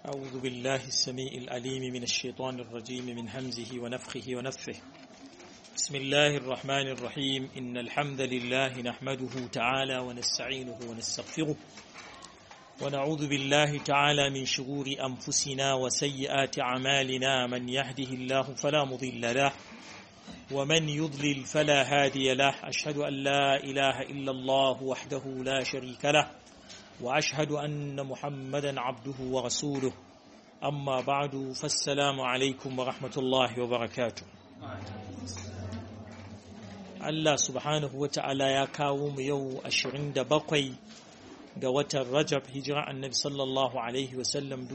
أعوذ بالله السميع العليم من الشيطان الرجيم من همزه ونفخه ونفه بسم الله الرحمن الرحيم إن الحمد لله نحمده تعالى ونستعينه ونستغفره ونعوذ بالله تعالى من شرور أنفسنا وسيئات أعمالنا من يهده الله فلا مضل له ومن يضلل فلا هادي له أشهد أن لا إله إلا الله وحده لا شريك له وأشهد أن محمدا عبده ورسوله أما بعد فالسلام عليكم ورحمة الله وبركاته Allah subhanahu wa ta'ala ya kawo mu yau ashirin da bakwai ga watan Rajab hijira annabi sallallahu Alaihi wasallam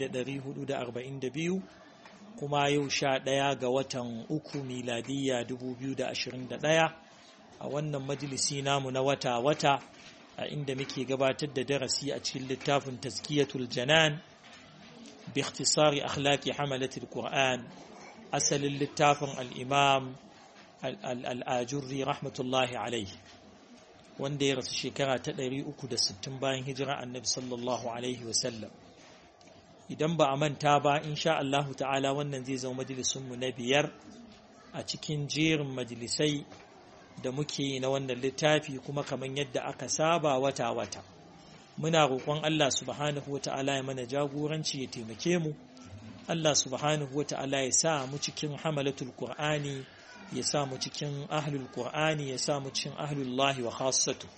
1442 kuma yau sha ɗaya ga watan uku miladiyya 2021 a wannan majalisi namu na wata-wata a inda muke gabatar da darasi a cikin littafin taskiyatul janan bi ikhtisari akhlaqi hamalatul qur'an asalin littafin al-imam al-ajurri rahmatullahi alaihi wanda ya rasu shekara ta 360 bayan hijira annabi sallallahu alaihi wasallam idan ba a manta ba insha Allahu ta'ala wannan zai zama majalisunmu na biyar a cikin jerin majalisai da muke na wannan littafi kuma kamar yadda aka saba wata-wata muna roƙon Allah subhanahu wa ta'ala ya mana jagoranci ya taimake mu Allah subhanahu wa ta'ala ya sa mu cikin hamalatul qur'ani ya sa mu cikin ahlul qur'ani ya sa mu cikin ahlullahi wa khassatu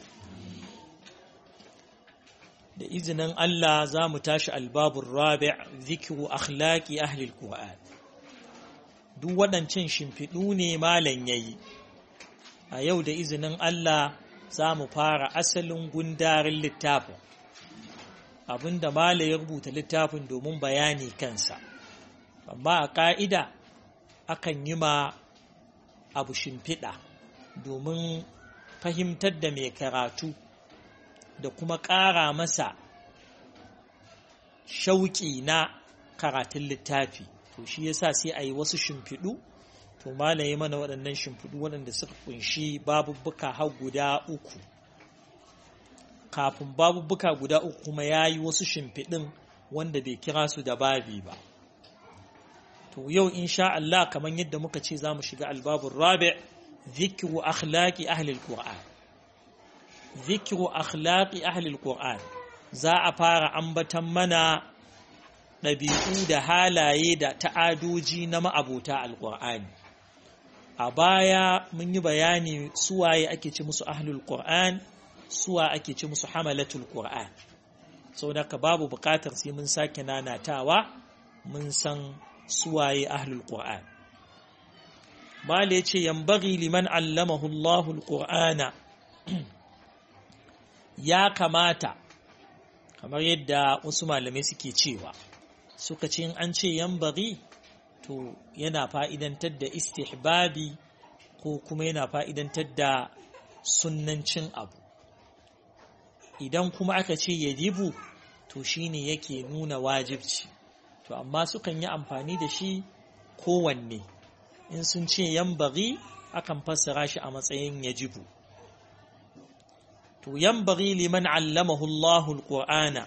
da izinin Allah za mu tashi albabun rabi' zikiru akhlaqi ahlul qur'an duk waɗancan shimfiɗu ne malam yayi a yau da izinin Allah za mu fara asalin gundarin littafin abinda mala ya rubuta littafin domin bayani kansa amma a ƙa'ida akan yi ma abu shimfiɗa domin fahimtar da mai karatu da kuma ƙara masa shauƙi na karatun littafi to shi yasa sai a yi wasu shimfiɗu to malaye mana waɗannan shimfiɗu waɗanda suka kunshi babubbuka har guda uku kafin babubbuka guda uku kuma ya yi wasu shimfiɗin wanda bai kira su da babi ba to yau insha Allah kamar yadda muka ce za mu shiga albabun rabi zikiru akhlaqi ahli alquran zikiru akhlaqi ahli alquran za a fara ambatan mana ɗabi'u da halaye da ta'adoji na ma'abota alƙur'ani a baya mun yi bayani suwaye ake ce musu ahlul qur'an suwa ake ce musu hamalatul qur'an sau da ka babu bukatar sai mun sake nanatawa mun san suwaye ahlul qur'an mala ya ce yambari liman allamahu allahul qur'ana ya kamata kamar yadda wasu malamai suke cewa suka ce in an ce yambari to yana fa'idantar da istihbabi ko kuma yana fa'idantar da sunnancin abu idan kuma aka ce yadibu to shine yake nuna wajibci to amma sukan yi amfani da shi kowanne in sun ce yambari akan fassara shi a matsayin yajibu to yambari liman allamahu Allahul Qur'ana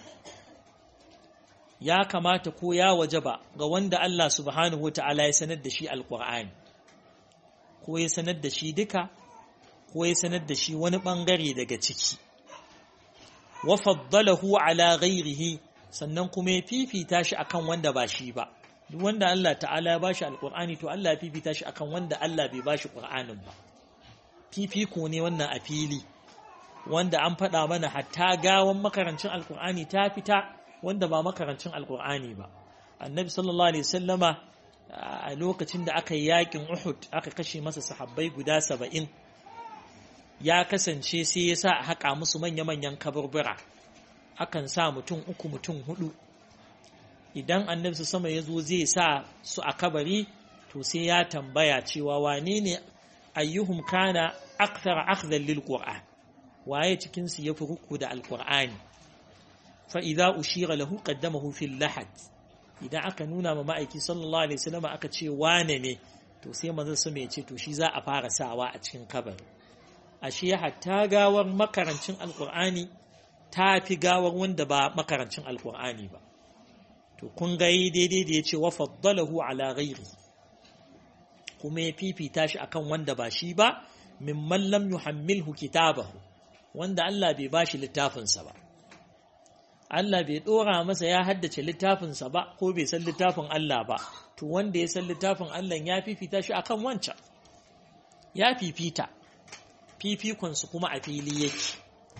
ya kamata ko ya wajaba ga wanda Allah subhanahu wata'ala ya sanar da shi alƙur'ani ko ya sanar da shi duka ko ya sanar da shi wani ɓangare daga ciki wa faddalahu ala ghairihi sannan kuma ya fifita shi akan wanda ba shi ba duk wanda Allah ta'ala ya bashi alƙur'ani to Allah ya fifita shi akan wanda Allah bai bashi ƙur'anin ba fifiko ne wannan a fili wanda an faɗa mana hatta gawan makarancin alƙur'ani ta fita wanda ba makarancin alkur'ani ba annabi sallallahu alaihi sallama a lokacin da aka yi yakin uhud aka kashe masa sahabbai guda saba'in ya kasance sai ya sa a haƙa musu manya-manyan kaburbura akan sa mutum uku mutum hudu idan annabi su sama ya zo zai sa su a kabari to sai ya tambaya cewa wane ne ayyuhum kana akthar akhdhan lil qur'an waye cikin su yafi ruku da alqur'ani fa'iza ushira lahu qaddamahu fil lahad idan aka nuna ma ma'aiki sallallahu alaihi wasallam aka ce wane ne to sai manzon sama ya ce to shi za a fara sawa a cikin kabari ashe hatta gawar makarancin alqur'ani ta fi gawar wanda ba makarancin alqur'ani ba to kun ga daidai da ya ce wa faddalahu ala ghairi kuma ya fifita shi akan wanda ba shi ba mimman lam yuhammilhu kitabahu wanda Allah bai bashi littafinsa ba Allah bai dora masa ya haddace littafinsa ba ko bai san littafin Allah ba to wanda ya san littafin Allah ya fifita shi akan wancan ya fifita fifikonsu kuma a fili yake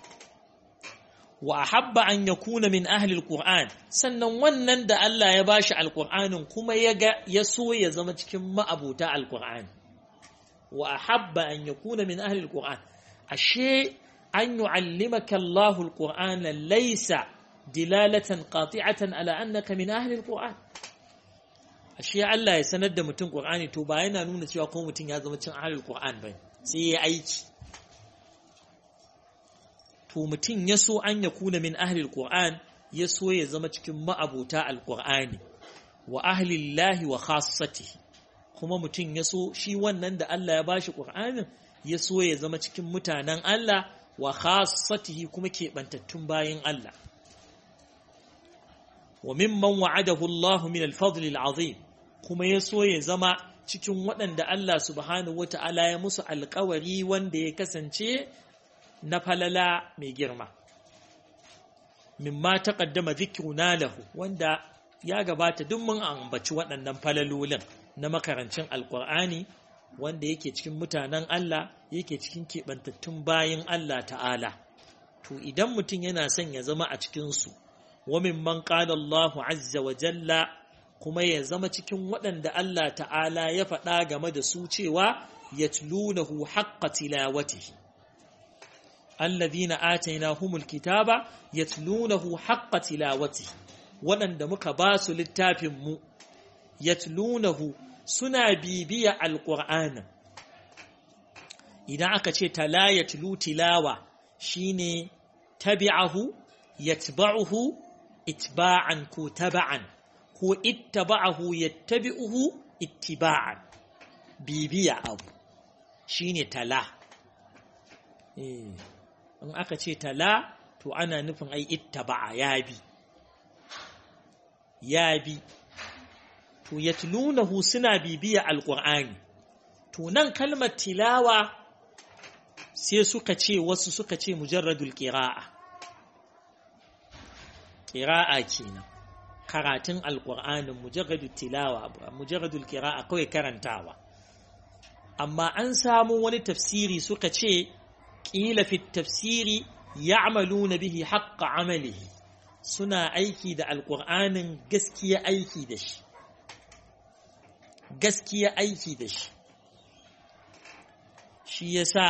wa ahabba an yakuna min ahli alquran sannan wannan da Allah ya bashi alqur'anin kuma ya ga ya so ya zama cikin ma'abuta alqur'ani wa ahabba an yakuna min ahli alquran ashe an yu'allimaka Allahu alqur'ana laysa dilalatan qati'atan ala annaka min ahli alquran ashe Allah ya sanar da mutum qur'ani to ba yana nuna cewa ko mutum ya zama cikin ahli alquran bane sai ya aiki to mutum ya so an ya kuna min ahlil Qur'an ya so ya zama cikin ma'abuta alƙur'ani wa ahlillahi wa khassatihi kuma mutum ya so shi wannan da Allah ya bashi Qur'anin ya so ya zama cikin mutanen Allah wa khassatihi kuma keɓantattun bayin Allah wa mimman wa'adahu Allah min al-fadl al-azim kuma ya so ya zama cikin waɗanda Allah subhanahu wata'ala ya musu alƙawari wanda ya kasance na falala mai girma mimma taqaddama dhikruna lahu wanda ya gabata duk mun ambaci waɗannan falalolin na makarancin alqur'ani wanda yake cikin mutanen Allah yake cikin keɓantattun bayin Allah ta'ala to idan mutum yana son ya zama a cikin su wa mimman qala Allahu azza wa jalla kuma ya zama cikin waɗanda Allah ta'ala ya faɗa game da su cewa yatlunahu haqqa tilawatihi الذين آتيناهم الكتاب يتلونه حق تلاوته waɗanda muka ba su littafinmu yatlunahu suna bibiya alƙur'ana idan aka ce tala yatlu tilawa shine tabi'ahu yatba'uhu itba'an ko taba'an ko ittaba'ahu yattabi'uhu ittiba'an bibiya abu shine tala in aka ce tala to ana nufin ai ittaba'a ya bi ya bi to yatlunahu suna bibiya alqur'ani to nan kalmar tilawa sai suka ce wasu suka ce mujarradul qira'a qira'a kenan karatun alqur'anin mujarradul tilawa mujarradul qira'a kawai karantawa amma an samu wani tafsiri suka ce ƙila fi tafsiri ya'maluna bihi haqqa amalihi suna aiki da alƙur'anin gaskiya aiki da shi gaskiya aiki da shi shi yasa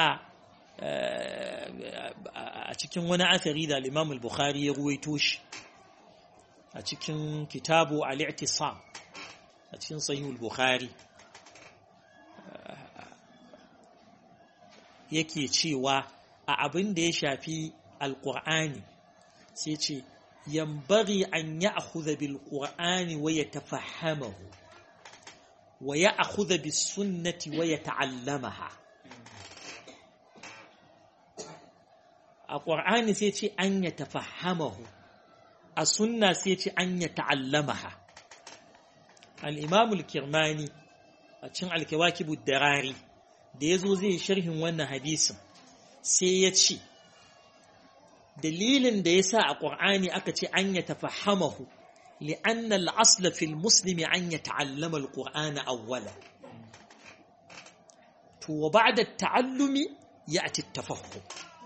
a cikin wani asari da al-Imam al-Bukhari ya ruwaito shi a cikin kitabu al-i'tisam a cikin sahih al-Bukhari yake cewa a abin da ya shafi alƙur'ani sai ce yambari an ya akhudha bil qur'ani wa yatafahamahu wa ya akhudha bis sunnati wa yata'allamaha a qur'ani sai ce an yatafahamahu a sunna sai ce an yata'allamaha al-imam al-kirmani a cikin al-kawakib darari da ya zo zai sharhin wannan hadisin sai ya ce dalilin da ya sa a ƙur'ani aka ce an ya tafahamahu li'anna al'asla fil muslimi an ya ta'allama al-ƙur'ana awwala to wa ba'da ta'allumi ya ati tafahum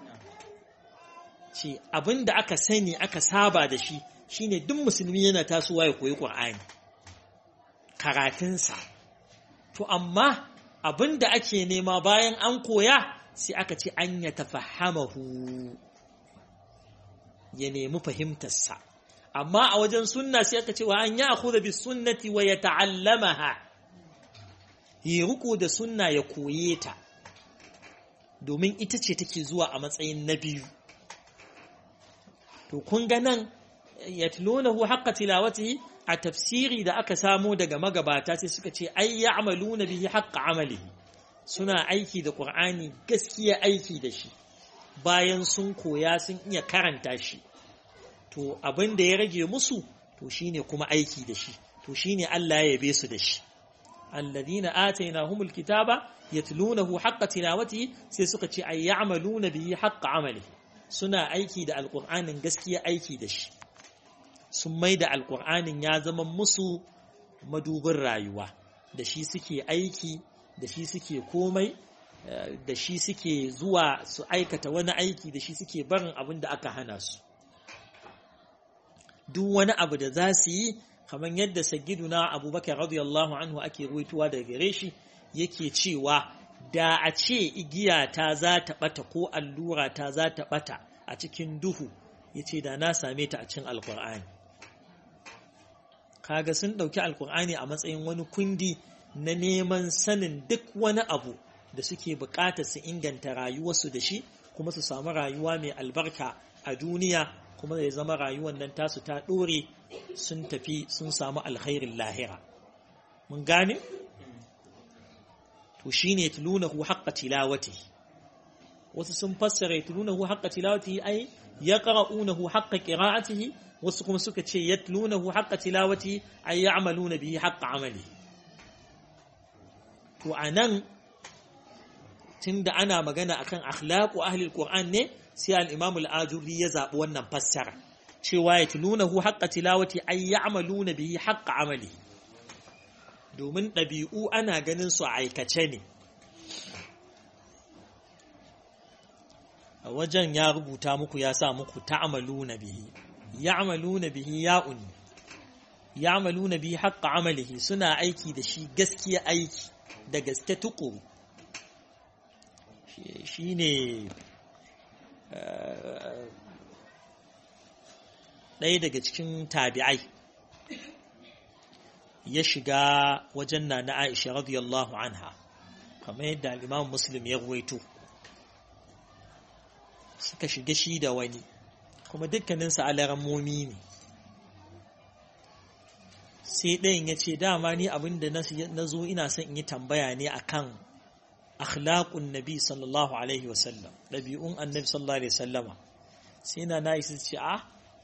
ce abinda aka sani aka saba da shi shine duk musulmi yana tasowa ya koyi ƙur'ani karatunsa to amma abin da ake nema bayan an koya sai aka ce an ya tafahamahu ya nemi fahimtarsa amma a wajen sunna sai aka ce wa an ya akhudha bis sunnati wa yata'allamaha yi ruku da sunna ya koye ta domin ita ce take zuwa a matsayin na biyu to kun ga nan yatlunahu haqqa tilawatihi a tafsiri da aka samo daga magabata sai suka ce ai ya'maluna bihi haqqa amalihi suna aiki da Qur'ani gaskiya aiki da shi bayan sun koya sun iya karanta shi to abin da ya rage musu to shine kuma aiki da shi to shine Allah ya yabe su da shi alladhina atainahumul kitaba yatlunahu haqqa tilawatihi sai suka ce ay ya'maluna bihi haqqa amali suna aiki da alqur'anin gaskiya aiki da shi sun mai da alqur'anin ya zama musu madubin rayuwa da shi suke aiki da shi suke komai da shi suke zuwa su aikata wani aiki da shi suke barin abin da aka hana su duk wani abu da za su yi kamar yadda sagiduna abubakar radiyallahu anhu ake ruwaituwa daga gare shi yake cewa da a ce igiya ta za ta bata ko allura ta za ta bata a cikin duhu ya ce da na same ta a cikin alkur'ani kaga sun ɗauki alkur'ani a matsayin wani kundi na neman sanin duk wani abu da suke buƙatar su inganta rayuwarsu da shi kuma su samu rayuwa mai albarka a duniya kuma ya zama rayuwar nan tasu ta ɗore sun tafi sun samu alkhairin lahira mun gane to shine tulunahu haqqa tilawati wasu sun fassara tulunahu haqqa tilawati ai yaqra'unahu haqqa qira'atihi wasu kuma suka ce yatlunahu haqqa tilawati ay ya'maluna bihi haqqa amali to anan tunda ana magana akan akhlaqu ahli alquran ne sai al-imam al-ajuri ya zabi wannan fassara cewa yatlunahu haqqa tilawati ay ya'maluna bihi haqqa amali domin ɗabi'u ana ganin su a aikace ne a wajen ya rubuta muku ya sa muku ta'amaluna bihi ya'maluna bihi ya'un ya'maluna bihi haqqa amalihi suna aiki da shi gaskiya aiki da gaske tukuru shine ɗaya daga cikin tabi'ai ya shiga wajen na na Aisha radiyallahu anha kamar yadda al-Imam Muslim ya ruwaito suka shiga shi da wani kuma dukkaninsu alarammomi ne sai ɗayan ya ce dama ni abinda na zo ina son in yi tambaya ne akan akhlaqun nabi sallallahu alaihi wasallam ɗabi'un annabi sallallahu alaihi wasallama sai na na isa ce a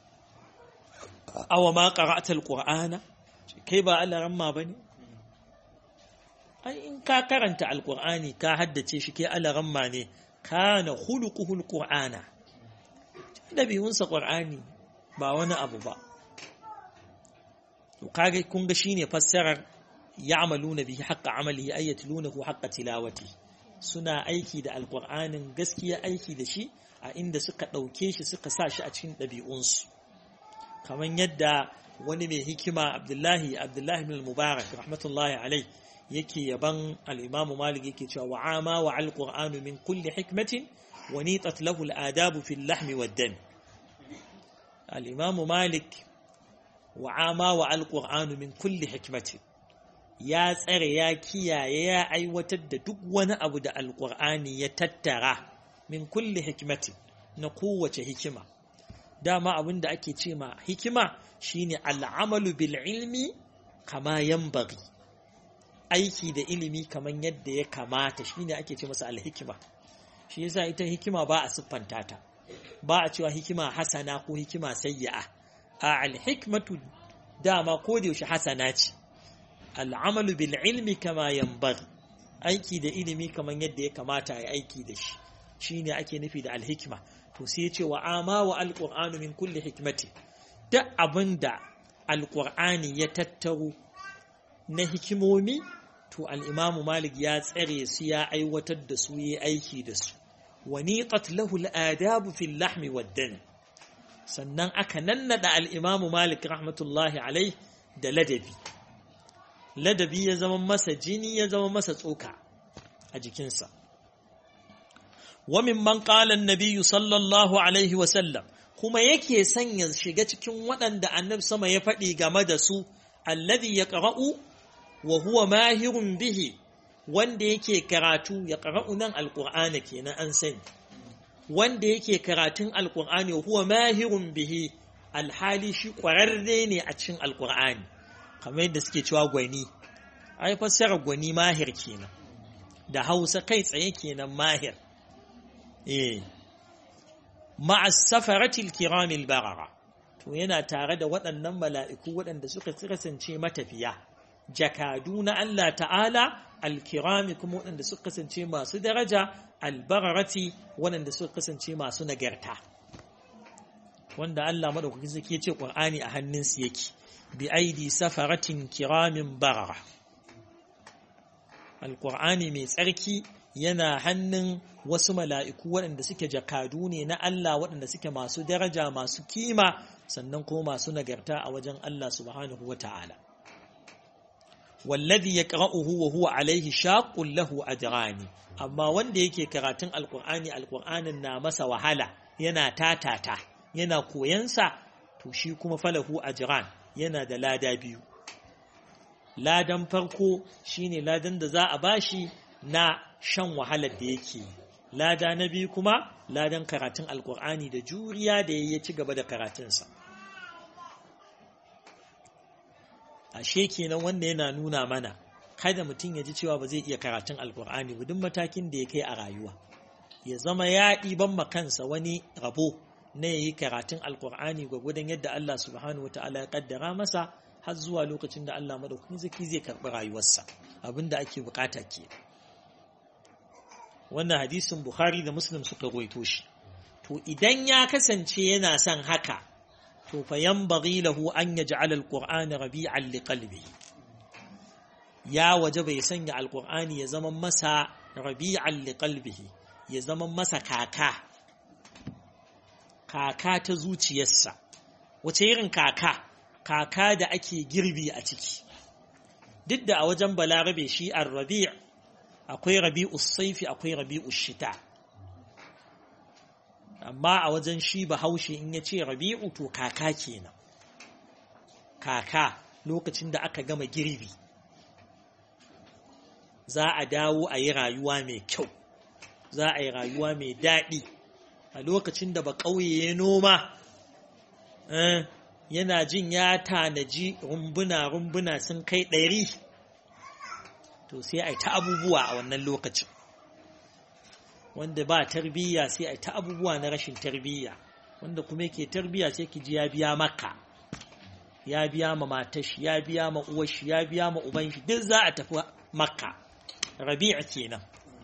awa ma qara'ta alqur'ana kai ba alaramma bane ai in ka karanta alqur'ani ka haddace shi kai alaramma ne kana khuluquhu alqur'ana ɗabi'unsa ƙwar'ani ba wani abu ba kage kun ga shine fassarar ya'maluna bihi haqqa amalihi ay yatlunahu haqqa tilawati suna aiki da alqur'anin gaskiya aiki da shi a inda suka ɗauke shi suka sa shi a cikin ɗabi'unsu kamar yadda wani mai hikima abdullahi abdullahi ibn mubarak rahmatullahi alai yake yaban al-imam malik yake cewa wa'ama wa al-qur'anu min kulli hikmatin ونيطت له الآداب في اللحم والدم الإمام مالك وعاما وعلى القرآن من كل حكمة يا tsare ya kiyaye ya aiwatar da duk wani abu da alƙur'ani ya tattara min kulli hikmati na kowace hikima dama abin da ake ce ma hikima shine al'amalu bil ilmi kama yanbaghi aiki da ilimi kaman yadda ya kamata shine ake ce masa alhikima shi yasa ita hikima ba a siffanta ta ba a cewa hikima hasana ko hikima sayya'a a alhikmatu dama ko da yaushe hasana ce al'amalu bil ilmi kama yanbaghi aiki da ilimi kaman yadda ya kamata a aiki da shi shine ake nufi da alhikma to sai ce wa ama wa alqur'anu min kulli hikmati duk abinda alqur'ani ya tattaro na hikimomi to al'imamu Malik ya tsare su ya aiwatar da su ya aiki da su, wani lahu al'adabu fil lahmi waddan sannan aka nannada al'imamu Malik rahmatullahi alai da ladabi. Ladabi ya zama masa jini ya zama masa tsoka a jikinsa. Wamin man ƙalan nabiyu sallallahu alaihi wasallam kuma yake sanya shiga cikin waɗanda annab sama ya faɗi game da su, alladhi ya ƙara'u wa huwa mahirun bihi wanda yake karatu ya qara'u nan alqur'ani kenan an sani wanda yake karatun alqur'ani huwa mahirun bihi alhali shi kwararre ne a cikin alqur'ani kamar yadda suke cewa gwani ai fassara gwani mahir kenan da Hausa kai tsaye kenan mahir eh ma'a safarati alkiramil barara to yana tare da waɗannan mala'iku waɗanda suka kasance matafiya jakadu na Allah ta'ala alkirami kuma waɗanda suka kasance masu daraja albararati waɗanda suka kasance masu nagarta wanda Allah maɗaukakin sarki ce ƙur'ani a hannunsu yake bi aidi safaratin kiramin barara alƙur'ani mai tsarki yana hannun wasu mala'iku waɗanda suke jakadu ne na Allah waɗanda suke masu daraja masu kima sannan kuma masu nagarta a wajen Allah subhanahu wa ta'ala. Wallazi ya ƙara'uhu wa huwa alaihi shaƙun lahu ajrani amma wanda yake karatun alƙur'ani alƙur'anin na masa wahala yana tatata yana koyansa to shi kuma falahu ajran yana da lada biyu. Ladan farko shine ladan da za a bashi na shan wahalar da yake lada na biyu kuma ladan karatun alkur'ani da juriya da ya ci gaba da karatunsa ashe kenan wanda yana nuna mana kada mutum ya ji cewa ba zai iya karatun alkur'ani ba duk matakin da ya kai a rayuwa ya zama ya ɗiban makansa wani rabo na ya yi karatun alkur'ani gwagwadon yadda Allah subhanahu wata'ala ya kaddara masa har zuwa lokacin da Allah madaukakin zaki zai karɓi rayuwarsa abinda ake bukata ke wannan hadisin Bukhari da Muslim suka goito shi to idan ya kasance yana son haka to fa yanbaghi lahu an yaj'ala al-Qur'ana rabi'an liqalbihi ya waje bai sanya alkur'ani ya zama masa rabi'an liqalbihi ya zama masa kaka kaka ta zuciyarsa wace irin kaka kaka da ake girbi a ciki duk da a wajen balarabe shi ar-rabi' akwai rabi'u saifi akwai rabi'u shita amma a wajen shi bahaushe in ya ce rabi'u to kaka kenan kaka lokacin da aka gama girbi za a dawo a yi rayuwa mai kyau za a yi rayuwa mai daɗi a lokacin da ba ƙauye ya noma yana jin ya tanaji rumbuna-rumbuna sun kai ɗari to sai a yi ta abubuwa a wannan lokacin wanda ba tarbiyya sai a yi ta abubuwa na rashin tarbiyya wanda kuma yake tarbiyya sai ki ji ya biya maka ya biya ma matashi ya biya ma uwashi ya biya ma uban shi duk za a tafi makka rabi' kenan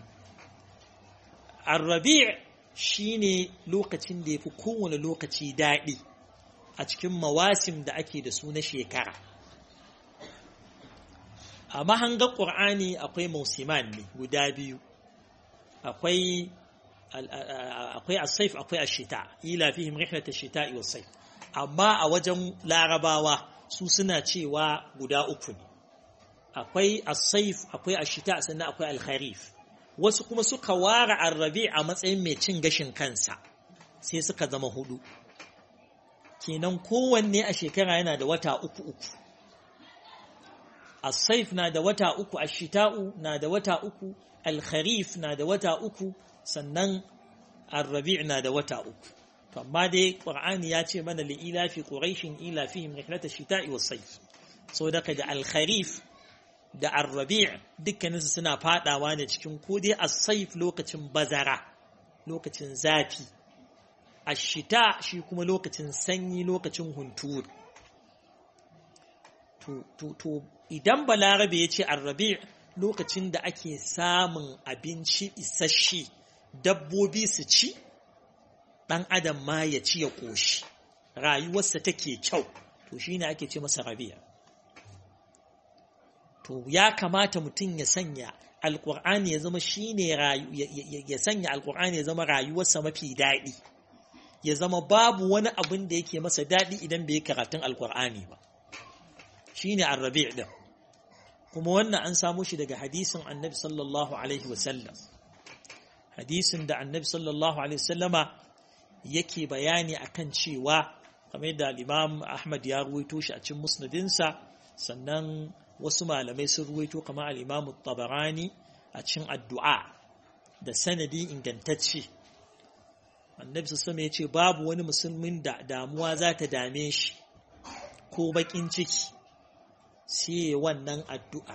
ar-rabi' shine lokacin da yafi kowane lokaci daɗi a cikin mawasim da ake da su na shekara a mahangar ƙur'ani akwai mausiman ne guda biyu akwai akwai as-saif akwai ash-shita ila fihim rihlat ash-shita'i was-sayf amma a wajen larabawa su suna cewa guda uku ne akwai as-saif akwai ash-shita sannan akwai al-kharif wasu kuma suka ware ar-rabi a matsayin mai cin gashin kansa sai suka zama hudu kenan kowanne a shekara yana da wata uku uku as-saif na da wata uku ash-shita'u na da wata uku al-kharif na da wata uku sannan ar-rabi' na da wata uku to amma dai qur'ani ya ce mana li ila fi quraishin ila fihim rihlat ash-shita'i was-sayf so daga da al-kharif da ar-rabi' dukkanin su suna fadawa ne cikin ko dai as-sayf lokacin bazara lokacin zafi ash-shita shi kuma lokacin sanyi lokacin hunturu to to to idan balarabe ya ce ar-rabi' lokacin da ake samun abinci isasshe dabbobi su ci ɗan adam ma ya ci ya ƙoshi rayuwarsa take kyau to shi ne ake ce masa rabi'a to ya kamata mutum ya sanya alƙur'ani ya zama shi ne ya sanya alƙur'ani ya zama rayuwarsa mafi daɗi ya zama babu wani abin da yake masa daɗi idan bai yi karatun alƙur'ani ba shi ne arrabi' ɗin kuma wannan an samu shi daga hadisin annabi sallallahu alaihi wasallam hadisin da annabi sallallahu alaihi wasallama yake bayani akan cewa kamar da al-imam ahmad ya ruwaito shi a cikin musnadinsa sannan wasu malamai sun ruwaito kamar al-imam tabarani a cikin addu'a da sanadi ingantacce annabi sallallahu ya ce babu wani musulmin da damuwa za ta dame shi ko bakin ciki sai wannan addu'a.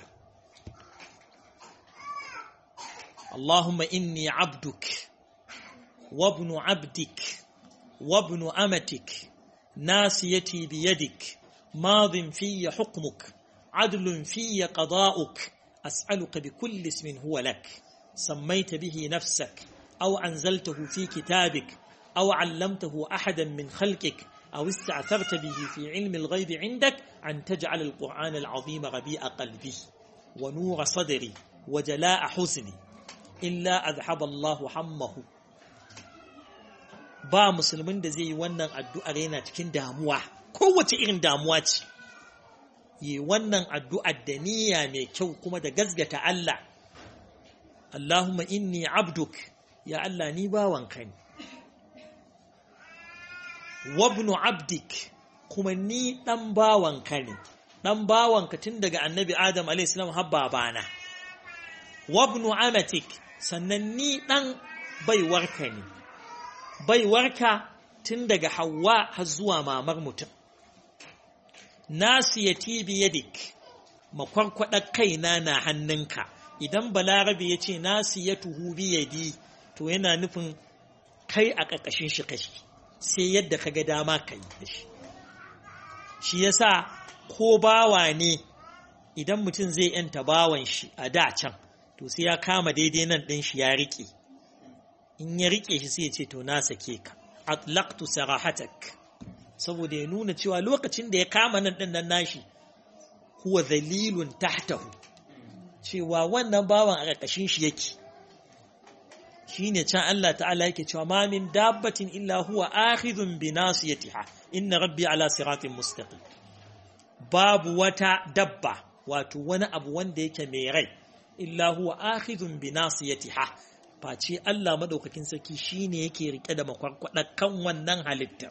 Allahumma inni abduk, wabnu abdik, wabnu amatik, nasiyati biyadik madin fiyya hukmuk adlun fiyya qada'uk as'aluka bi kulli ismin huwa lak sammaita bihi nafsak aw anzaltahu fi kitabik aw 'allamtahu ahadan min khalqik أو استعثرت به في علم الغيب عندك أن تجعل القرآن العظيم ربيع قلبي ونور صدري وجلاء حزني إلا أذهب الله حمه ba musulmin da zai yi wannan addu'ar yana cikin damuwa kowace irin damuwa ce yi wannan addu'ar da niyya mai kyau kuma da gazgata Allah Allahumma inni abduk ya Allah ni bawanka ne wabnu abdik kuma ni ɗan bawanka ne ɗan bawanka tun daga annabi adam a.s. har babana wabnu amatik sannan ni ɗan baiwarka ne baiwarka tun daga hawa har zuwa mamar mutum nasiyati biyadik makwarkwaɗar kaina na hannunka idan balarabe ya ce nasiyatuhu biyadi to yana nufin kai a ƙarƙashin shi kashi sai yadda ka ga dama ka yi da shi shi yasa ko bawa ne idan mutum zai yanta bawan shi a da can to sai ya kama daidai nan ɗin shi ya riƙe in ya riƙe shi sai ya ce to na sake ka atlaqtu sarahatak saboda ya nuna cewa lokacin da ya kama nan ɗin nan nashi huwa zalilun tahtahu cewa wannan bawan a ƙarƙashin shi yake shine can Allah ta'ala yake cewa ma min dabbatin illa huwa akhidhun bi nasiyatiha inna rabbi ala siratin mustaqim babu wata dabba wato wani abu wanda yake mai rai illa huwa akhidhun bi nasiyatiha face Allah madaukakin sarki shine yake rike da makwarkwada kan wannan halitta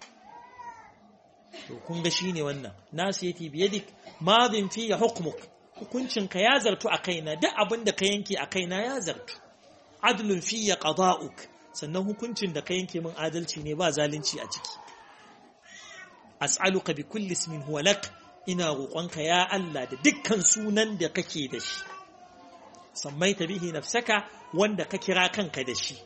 to kun ga shine wannan nasiyati bi yadik madin fi hukmuk hukuncinka ya zartu a kaina duk abin da ka yanke a kaina ya zartu adlun fiye qada'uk sannan hukuncin da ka yanke min adalci ne ba zalunci a ciki as'aluka bi kulli ismin huwa lak ina roƙonka ya Allah da dukkan sunan da kake da shi sammaita bihi nafsaka wanda ka kira kanka da shi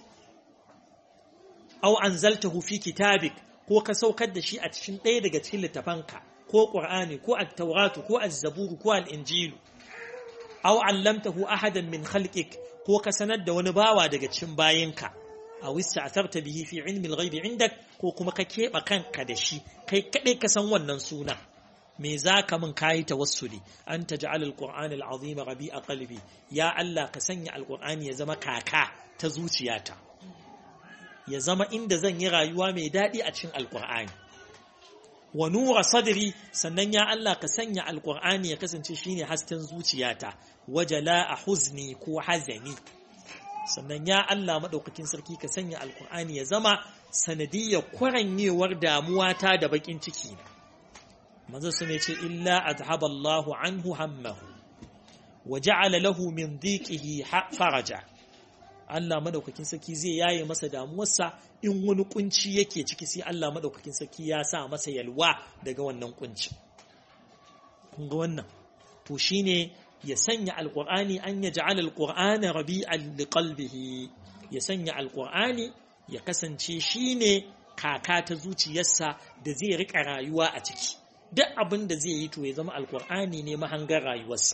aw anzaltahu fi kitabik ko ka saukar da shi a cikin ɗaya daga cikin littafanka ko qur'ani ko at-tauratu ko az-zabur ko al-injilu aw allamtahu ahadan min khalqik ko ka sanar da wani bawa daga cikin bayinka a wista asarta bihi fi ilmi al-ghaibi indak ko kuma ka keɓe kanka da shi kai kaɗai ka san wannan suna me za ka min kayi tawassuli an taj'al al-qur'an al-azim rabi'a qalbi ya Allah ka sanya al-qur'ani ya zama kaka ta zuciyata ya zama inda zan yi rayuwa mai daɗi a cikin al-qur'ani wa nura sadri sannan ya Allah ka sanya alqur'ani ya kasance shine hasken zuciyata wajala a huzni ko hazani sannan ya Allah madaukakin sarki ka sanya alqur'ani ya zama sanadiyar kwaranyewar damuwata da bakin ciki na manzo sun ce illa azhaba Allahu anhu hammahu wa ja'ala lahu min dhiqihi faraja Allah madaukakin sarki zai yaye masa damuwarsa in wani kunci yake ciki sai Allah madaukakin sarki ya sa masa yalwa daga wannan kunci kun ga wannan to shine ya sanya alqur'ani an yaj'ala alqur'ana rabi'an liqalbihi ya sanya alqur'ani ya kasance shine kaka ta zuciyarsa da zai rika rayuwa a ciki duk abin da zai yi to ya zama alqur'ani ne mahangar rayuwarsa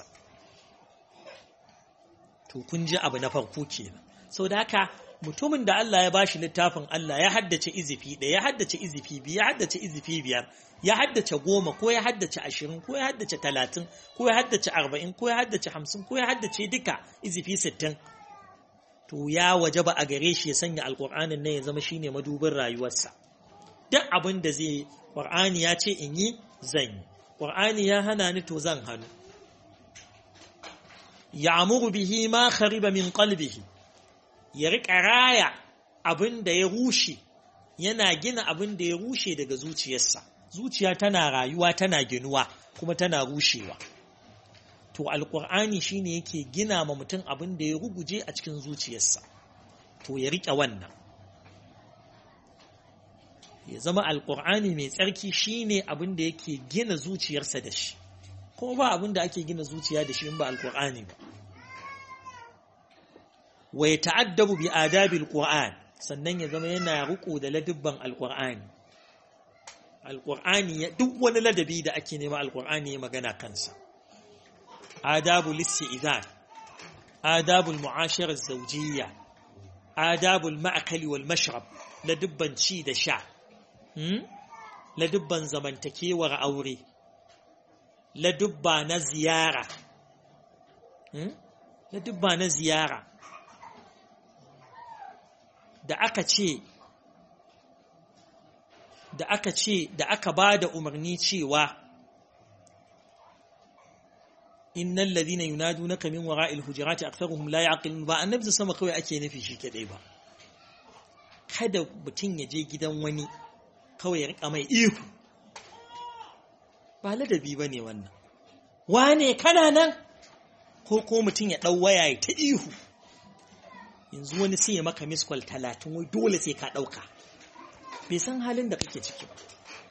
to kun ji abu na farko kenan sau da haka mutumin da Allah ya bashi littafin Allah ya haddace izifi ɗaya ya haddace izifi biyu ya haddace izifi biyar ya haddace goma ko ya haddace ashirin ko ya haddace talatin ko ya haddace arba'in ko ya haddace hamsin ko ya haddace duka izifi sittin to ya waje ba a gare shi ya sanya alƙur'anin nan ya zama shine madubin rayuwarsa duk abin da zai ƙur'ani ya ce in yi zan yi ƙur'ani ya hana ni to zan hannu ya'muru bihi ma khariba min qalbihi ya riƙa raya abin da ya rushe yana gina abin da ya rushe daga zuciyarsa zuciya tana rayuwa tana ginuwa kuma tana rushewa to alƙur'ani shine yake gina ma mutum abin da ya ruguje a cikin zuciyarsa to ya riƙe wannan ya zama alƙur'ani mai tsarki shine abin da yake gina zuciyarsa da shi kuma ba abin da ake gina zuciya da shi in ba alƙur'ani ba wa ya ta'addabu bi adabil Qur'an sannan ya zama yana riko da ladubban alqur'ani alqur'ani duk wani ladabi da ake nema alqur'ani ya magana kansa adabul isti'zan adabul mu'ashara zawjiyya adabul ma'kali wal mashrab ladubban ci da sha ladubban zamantakewar aure ladubba na ziyara ladubba na ziyara da aka ce da aka ce da aka ba da umarni cewa innal ladhina yunadunaka min wara'il hujurati aktharuhum la yaqilun ba annabi sama kawai ake nufi shi kadai ba kada mutum ya je gidan wani kawai ya rika mai ihu ba ladabi bane wannan wane kana nan ko ko mutum ya dau waya ta ihu yanzu wani sai ya maka miskol talatin wai dole sai ka ɗauka bai san halin da kake ciki ba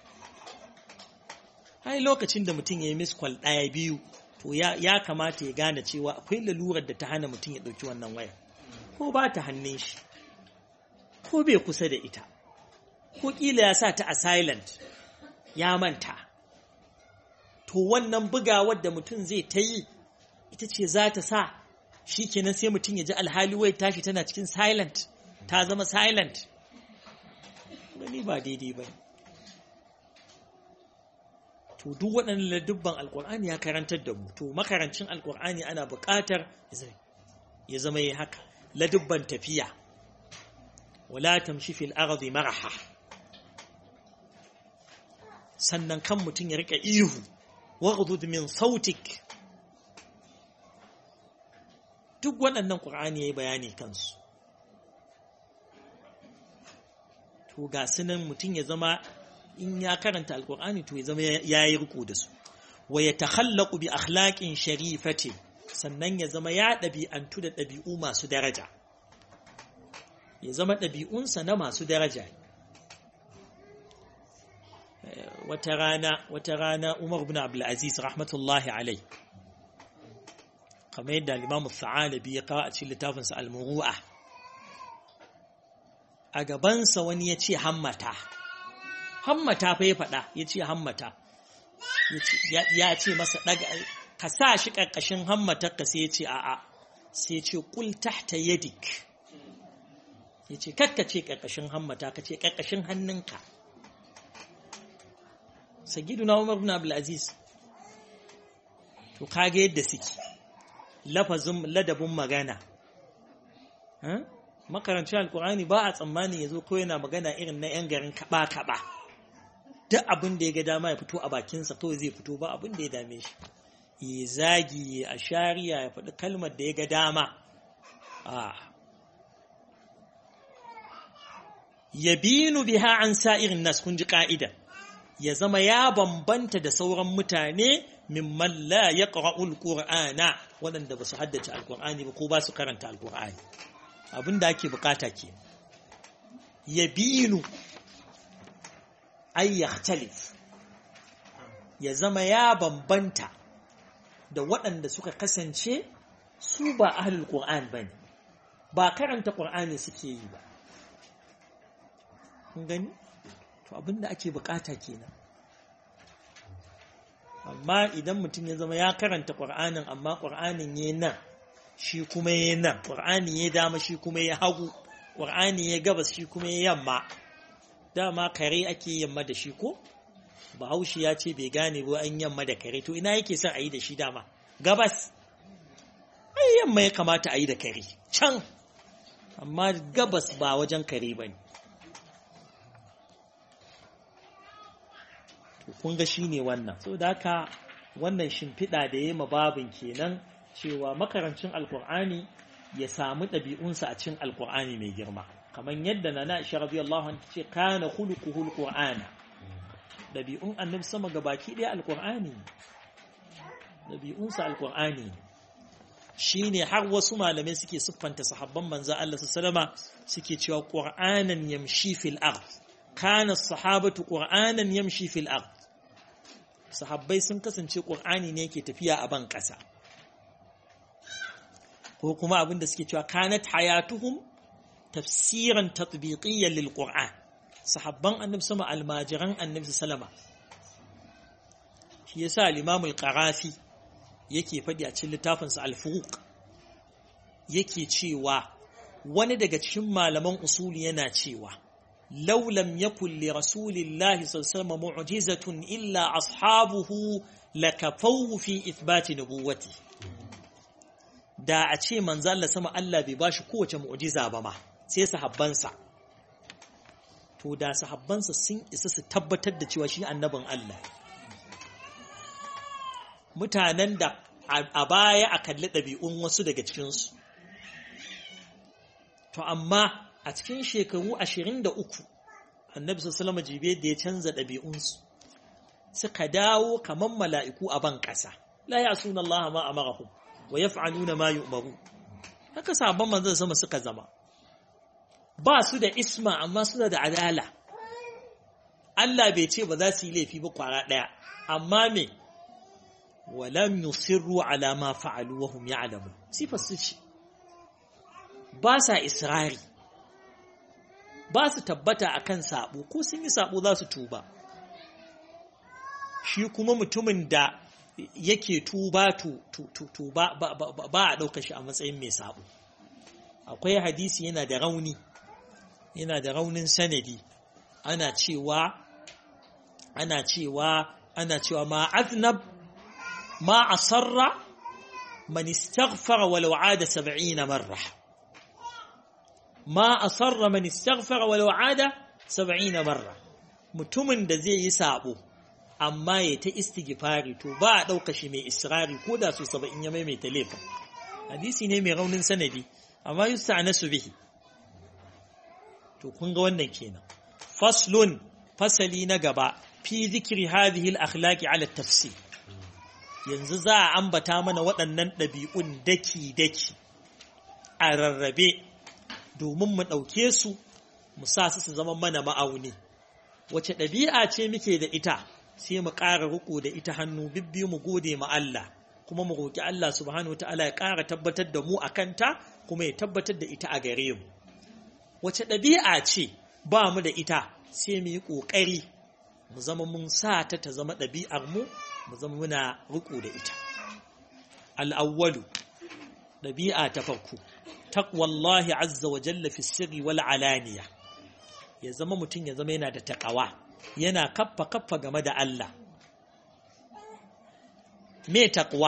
hai lokacin da mutum ya yi miskol ɗaya biyu to ya kamata ya gane cewa akwai lalurar da ta hana mutum ya ɗauki wannan waya ko ba ta hannun shi ko bai kusa da ita ko ƙila ya sa ta a silent ya manta to wannan bugawar da mutum zai ta yi ita ce za ta sa shi kenan sai mutum ya ji alhali wai tashi tana cikin silent ta zama silent gani ba daidai ba to duk waɗannan ladubban alkur'ani ya karantar da mu to makarancin alkur'ani ana buƙatar ya zama yi haka ladubban tafiya wala tamshi fil ardi maraha sannan kan mutum ya rika ihu waghdud min sautik duk waɗannan ƙur'ani ya yi bayani kansu to ga sunan mutum ya zama in ya karanta alƙur'ani to ya zama ya yi riko da su wa ya takhallaku bi akhlaqin sharifati sannan ya zama ya ɗabi'antu da ɗabi'u masu daraja ya zama ɗabi'unsa na masu daraja wata rana wata rana Umar bin Abdul Aziz rahmatullahi alai kamar yadda limamu sa'alabi ya kawo a cikin littafinsa al-muru'a a gabansa wani ya ce hammata hammata fa ya faɗa ya ce hammata ya ce masa ɗaga ka sa shi ƙarƙashin hammatarka sai ya ce a'a sai ya ce ƙul tahta yadik ya ce kakka ce ƙarƙashin hammata ka ce ƙarƙashin hannunka sagiduna umar bin abdulaziz to kage yadda suke lafazin ladabin magana makarancin alkur'ani ba a tsammani ya zo ko yana magana irin na 'yan garin kaba-kaba duk abin da ya ga dama ya fito a bakinsa kawai zai fito ba abin da ya dame shi ya zagi ya ashariya ya faɗi kalmar da ya ga dama ya binu biha an sa'irin nas kun ji ka'ida ya zama ya bambanta da sauran mutane mimman la ya ƙara'ul ƙura'ana waɗanda ba su haddace alƙur'ani ba ko ba su karanta alƙur'ani abin da ake bukata ke ya binu ayyaktalif ya zama ya bambanta da waɗanda suka kasance su ba ahlul ƙur'an ba ne ba karanta ƙur'ani suke yi ba gani to abin da ake bukata kenan amma idan mutum ya zama ya karanta ƙur'anin amma ƙur'anin ya nan shi kuma ya nan ƙur'ani ya dama shi kuma ya hagu ƙur'ani ya gabas shi kuma ya yamma dama kare ake yamma da shi ko bahaushe ya ce bai gane ba an yamma da kare to ina yake son a yi da shi dama gabas ai yamma ya kamata a yi da kare can amma gabas ba wajen kare ba ne kun ga shi ne wannan so da haka wannan shimfiɗa da ya ma babin kenan cewa makarancin alkur'ani ya samu ɗabi'unsa a cikin alkur'ani mai girma kamar yadda na na isha rabi Allah ce kana khuluquhu alqur'ana ɗabi'un annabi sama ga baki ɗaya alkur'ani ɗabi'unsa alkur'ani shine har wasu malamai suke siffanta sahabban manzo Allah sallama suke cewa qur'anan yamshi fil ard kana sahabatu qur'anan yamshi fil ard sahabbai sun kasance qur'ani ne yake tafiya a ban ƙasa ko kuma abin da suke cewa kanat hayatuhum tafsiran tatbiqiyyan lil qur'an sahabban annabi sama almajiran annabi salama shi yasa al-imam al-qarafi yake faɗi a cikin littafinsa al-furuq yake cewa wani daga cikin malaman usuli yana cewa law lam yakul li rasulillahi sallallahu alaihi mu'jizatun illa ashabuhu lakafawu fi ithbati nubuwati da a ce manzo Allah sama Allah bai bashi kowace mu'jiza ba ma sai sahabbansa to da sahabbansa sun isa su tabbatar da cewa shi annabin Allah mutanen da a baya a kalli ɗabi'un wasu daga cikinsu to amma a cikin shekaru ashirin da uku annabi sallama jibe da ya canza ɗabi'unsu suka dawo kamar mala'iku a ban ƙasa la ya suna Allah ma amarahum wa yaf'aluna ma yu'maru haka sabon manzon sama suka zama ba su da isma amma suna da adala Allah bai ce ba za su yi laifi ba kwara ɗaya amma me walam yusirru ala ma fa'alu wa hum ya'lamu sifar su ce ba sa israri ba su tabbata akan sabo ko sun yi sabo za su tuba shi kuma mutumin da yake tuba to ba a ɗauka shi a matsayin mai sabo akwai hadisi yana da rauni yana da raunin sanadi ana cewa ana cewa ana cewa ma aznab ma asarra man istaghfara walau ada 70 marra ma asarra man istaghfara walau ada 70 marra mutumin da zai yi sabo amma ya ta istighfari to ba a ɗauka shi mai israri ko da su saba'in ya maimaita laifin hadisi ne mai raunin sanadi amma yusta nasu bihi to kun ga wannan kenan faslun fasali na gaba fi zikri hadhihi al-akhlaqi ala tafsir yanzu za a ambata mana waɗannan ɗabi'un daki daki a rarrabe domin mu ɗauke su mu sa su su zama mana ma'auni wace ɗabi'a ce muke da ita sai mu ƙara riko da ita hannu bibbiyu mu gode ma Allah kuma mu roƙi Allah subhanahu wa ta'ala ya ƙara tabbatar da mu a kanta kuma ya tabbatar da ita a gare mu wace ɗabi'a ce ba mu da ita sai mu yi ƙoƙari mu zama mun sa ta ta zama ɗabi'ar mu mu zama muna riko da ita al'awwalu ɗabi'a ta farko taqwallahi azza wa jalla fi sirri wal alaniya ya zama mutum ya zama yana da taƙawa yana kaffa kaffa game da Allah me taqwa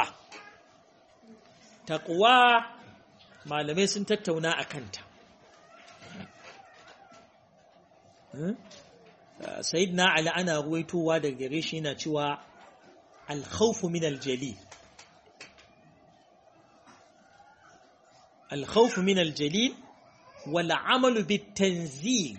taqwa malamai sun tattauna a kanta sayyidina ali ana ruwaitowa daga gare shi yana cewa alkhawfu min aljalil alkhawfu min aljalil wal amalu bitanzil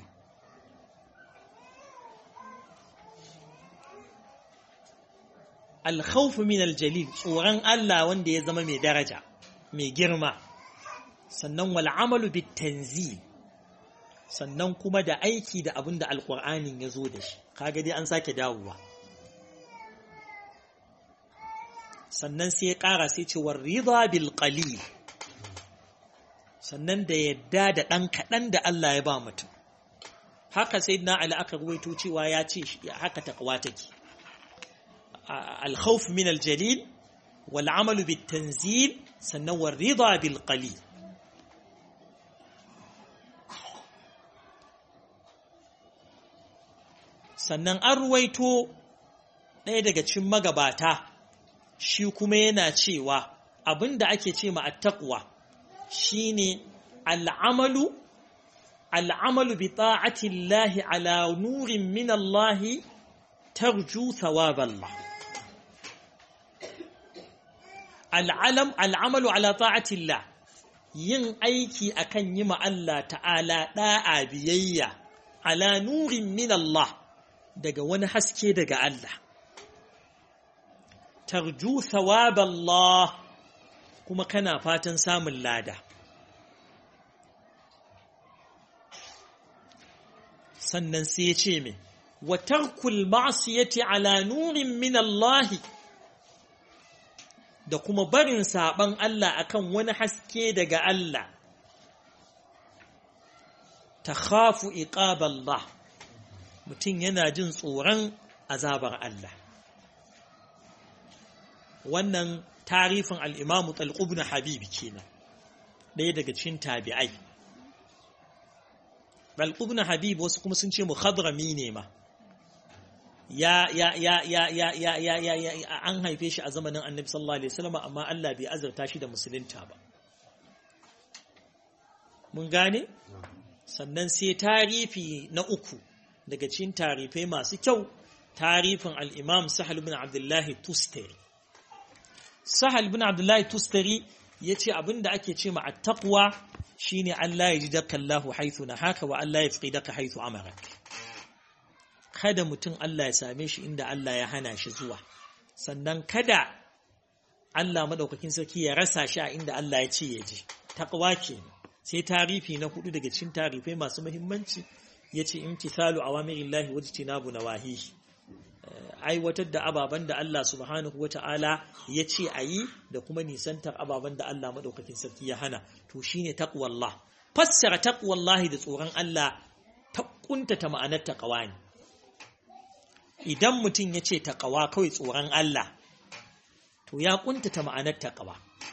alkhawfu min aljalil tsoron Allah wanda ya zama mai daraja mai girma sannan wal amalu bitanzil sannan kuma da aiki da abin da alkur'anin ya zo da shi kaga dai an sake dawowa sannan sai ya ƙara sai ce war rida bil qalil sannan da yadda da ɗan kaɗan da Allah ya ba mutum haka sai na ali aka ruwaito cewa ya ce haka taqwa take al-khawf min al-jalil wal amalu bit tanzil sannan war rida bil qalil sannan an ruwaito ɗaya daga cikin magabata shi kuma yana cewa abinda ake ce ma attaqwa shine al'amalu al'amalu bi ta'ati Allah ala nurin min Allah tarju thawab Allah al'alam al'amalu ala ta'ati Allah yin aiki akan yi ma Allah ta'ala da'a biyayya ala nurin min Allah daga wani haske daga Allah. Tarju thawab Allah kuma kana fatan samun lada. Sannan sai ya ce mai, wa tarkul ma'asiyati ala nurin min Allah da kuma barin saɓan Allah akan wani haske daga Allah. Ta khafu iqab Allah. mutum yana jin tsoron azabar Allah wannan tarifin al'imamu talqubna habibi kenan ɗaya daga cikin tabi'ai talqubna habib wasu kuma sun ce muhadrami ne ma ya ya ya ya ya ya ya ya ya an haife shi a zamanin annabi sallallahu alaihi wasallam amma Allah bai azurta shi da musulunta ba mun gane sannan sai tarifi na uku daga cikin tarifai masu kyau tarifin al-imam sahal bin abdullahi tustari sahal bin abdullahi tustari yace abinda ake ce ma at-taqwa shine Allah ya ji daka Allahu haythu nahaka wa Allah ya fqidaka haythu amarak kada mutum Allah ya same shi inda Allah ya hana shi zuwa sannan kada Allah madaukakin sarki ya rasa shi a inda Allah ya ce ya je taqwa ke sai tarifi na hudu daga cikin tarifai masu muhimmanci yace imtithalu awamirillahi wajtinabu nawahihi aiwatar da ababen da Allah subhanahu wata'ala ya ce a yi da kuma nisantar ababen da Allah madaukakin sarki ya hana to shine taqwallah fassara taqwallahi da tsoron Allah ta kuntata ma'anar taqwa ne idan mutum ya ce taƙawa kawai tsoron Allah to ya ƙuntata ma'anar taƙawa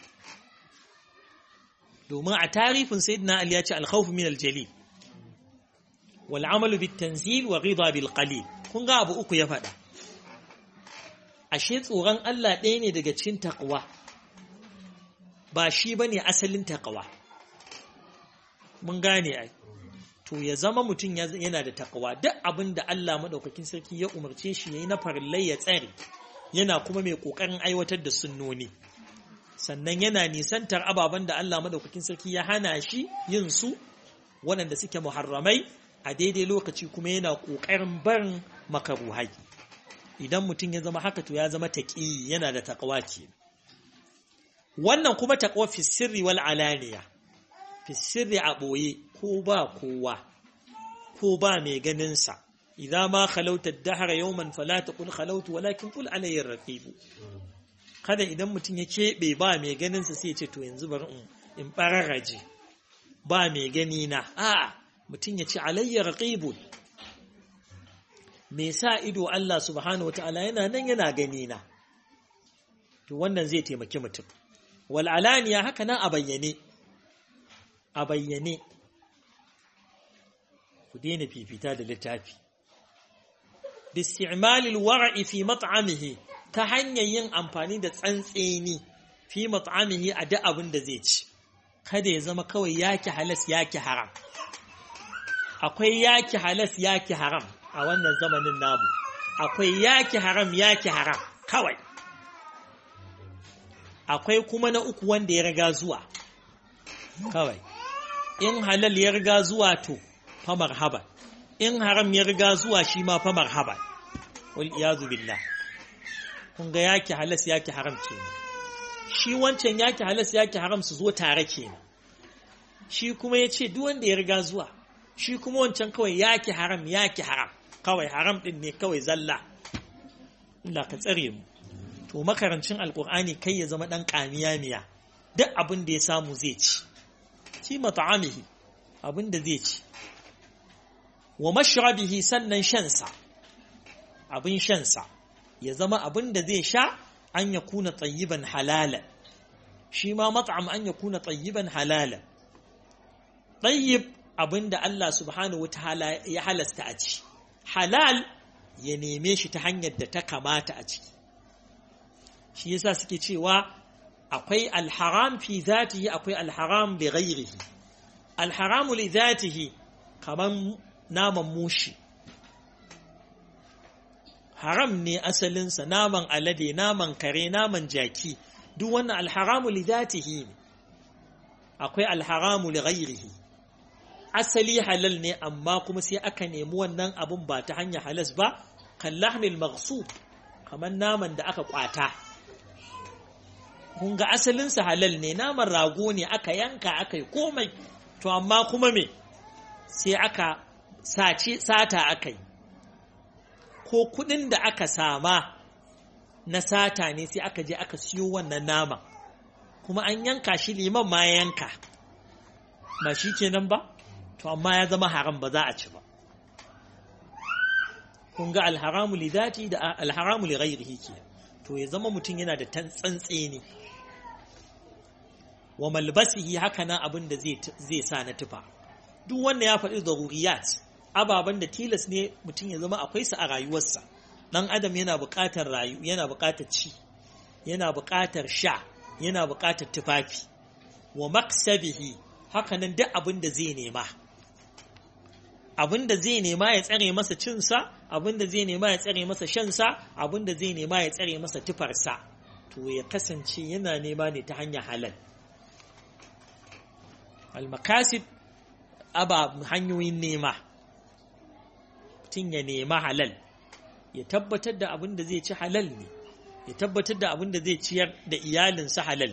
domin a tarifin sayyidina Ali ya ce alkhawfu min aljali wal amalu bit tanzil wa ghidha bil qalil kun ga abu uku ya faɗa ashe tsoron Allah ɗaya ne daga cikin taƙawa ba shi bane asalin taƙawa mun gane ai to ya zama mutum yana da takawa duk abin da Allah maɗaukakin sarki ya umarce shi ya yi na farillai ya tsare yana kuma mai ƙoƙarin aiwatar da sunnoni sannan yana nisantar ababen da Allah maɗaukakin sarki ya hana shi yin su waɗanda suke muharramai a daidai lokaci kuma yana ƙoƙarin barin makaruhai idan mutum ya zama haka to ya zama taƙi yana da takawa ke wannan kuma takawa fi sirri wal alaniya fi sirri a ɓoye ko ba kowa ko ba mai ganinsa idza ma khalauta ad-dahr yawman fala taqul khalautu walakin qul alayya raqib kada idan mutum ya keɓe ba mai ganinsa sai ya ce to yanzu bari in in bararraje ba mai gani na a mutum ya ce alayya raqib me sa ido Allah subhanahu wataala yana nan yana gani na to wannan zai taimaki mutum wal alaniya haka nan a bayyane a bayyane ku daina fifita da littafi bisti'malil wara'i fi mat'amihi ta hanyar yin amfani da tsantseni fi mat'amihi a da abin da zai ci kada ya zama kawai yaki halas yaki haram akwai yaki halas yaki haram a wannan zamanin namu akwai yaki haram yaki haram kawai akwai kuma na uku wanda ya riga zuwa kawai in halal ya riga zuwa to fa marhaba in haram ya riga zuwa shi ma fa marhaba wal iyazu billah kun ga yaki halas yaki haram ce shi wancan yaki halas yaki haram su zo tare kenan shi kuma ya ce duk wanda ya riga zuwa shi kuma wancan kawai yaki haram yaki haram kawai haram din ne kawai zalla Allah ka tsare mu to makarancin alkur'ani kai ya zama dan kamiya miya duk abin da ya samu zai ci ci mata'amihi abin da zai ci wa mashrabihi sannan shansa abin shansa ya zama abin da zai sha an ya kuna tsayiban halalan shi ma mat'am an ya kuna tsayiban halalan tsayib abin da Allah subhanahu wa ta'ala ya halasta a ci halal ya neme shi ta hanyar da ta kamata a ciki shi yasa suke cewa akwai alharam fi zatihi akwai alharam bi ghairihi alharamu li zatihi kaman naman mushi haram ne asalinsa naman alade naman kare naman jaki duk wannan alharamu li zatihi ne akwai alharamu li ghairihi asali halal ne amma kuma sai aka nemi wannan abun ba ta hanyar halas ba kan lahmil maghsub kamar naman da aka kwata kun ga asalinsa halal ne naman rago ne aka yanka aka yi komai to amma kuma me sai aka sace sata aka yi ko kudin da aka sama na sata ne sai aka je aka siyo wannan naman kuma an yanka shi liman ma ya yanka ba shi kenan ba to amma ya zama haram ba za a ci ba kun ga alharamu li dati da alharamu li ghairihi ke to ya zama mutum yana da tsantse ne wa malbasihi haka nan abin da zai sa na tufa duk wanda ya faɗi daruriyat ababen da tilas ne mutum ya zama akwai su a rayuwarsa dan adam yana buƙatar rayu yana buƙatar ci yana buƙatar sha yana buƙatar tufafi wa maksabihi haka nan duk abin da zai nema abin da zai nema ya tsare masa cinsa abin da zai nema ya tsare masa shansa abin da zai nema ya tsare masa tufarsa to ya kasance yana nema ne ta hanyar halal almakasib aba hanyoyin nema mutum ya nema halal ya tabbatar da abin da zai ci halal ne ya tabbatar da abin da zai ciyar da iyalinsa halal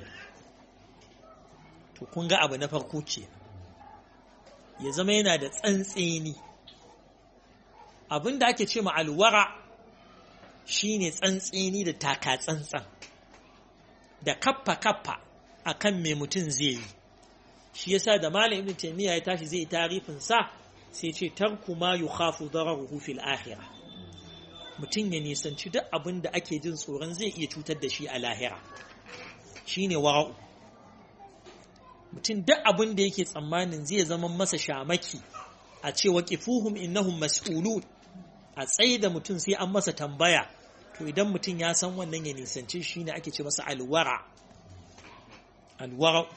to kun ga abu na farko ce ya zama yana da tsantseni abin da ake ce ma alwara shine tsantseni da taka tsantsan da kaffa kaffa akan me mutum zai yi shi yasa da malam ibn taymiya ya tashi zai tarifin sa sai ce tarku ma yukhafu dararuhu fil akhirah mutum ya nisanci duk abin da ake jin tsoron zai iya cutar da shi a lahira shine wara'u mutum duk abin da yake tsammanin zai zama masa shamaki a ce waqifuhum innahum mas'ulun a tsaye da mutum sai an masa tambaya to idan mutum ya san wannan ya nisanci shi ne ake ce masa alwara alwara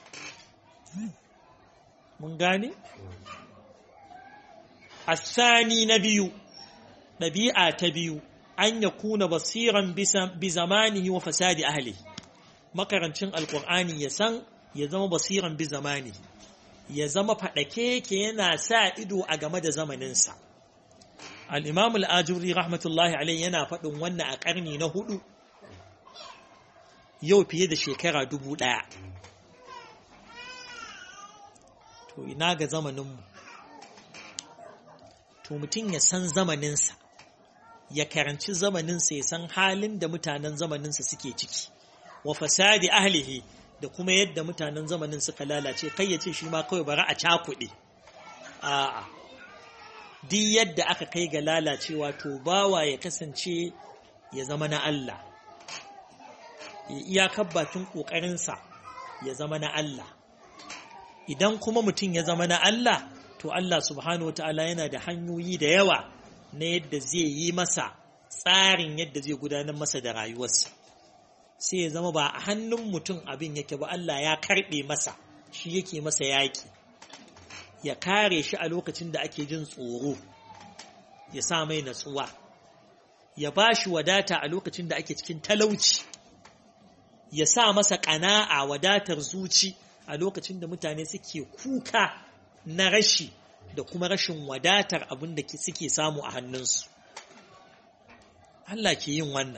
mun gane asani na biyu ɗabi'a ta biyu an ya kuna basiran bi zamanihi wa fasadi ahli makarancin alkur'ani ya san ya zama basiran bi zamanihi ya zama faɗake ke yana sa ido a game da zamaninsa al'imam al'ajuri rahmatullahi alai yana faɗin wannan a ƙarni na hudu yau fiye da shekara dubu ɗaya to ina ga zamaninmu to mutum ya san zamaninsa ya karanci zamaninsa ya san halin da mutanen zamaninsa suke ciki wa fasadi ahlihi da kuma yadda mutanen zamanin suka lalace kai ya ce shi ma kawai bari a cakuɗe a'a duk yadda aka kai ga lalacewa to bawa ya kasance ya zama na Allah ya iyakar bakin ƙoƙarinsa ya zama na Allah idan kuma mutum ya zama na Allah to Allah subhanahu wata'ala yana da hanyoyi da yawa na yadda zai yi masa tsarin yadda zai gudanar masa da rayuwarsa sai ya zama ba a hannun mutum abin yake ba Allah ya karɓe masa shi yake masa yaƙi ya kare shi a lokacin da ake jin tsoro ya sa mai natsuwa ya ba shi wadata a lokacin da ake cikin talauci ya sa masa ƙana'a wadatar zuci a lokacin da mutane suke kuka na rashi da kuma rashin wadatar abin da suke samu a hannunsu Allah ke yin wannan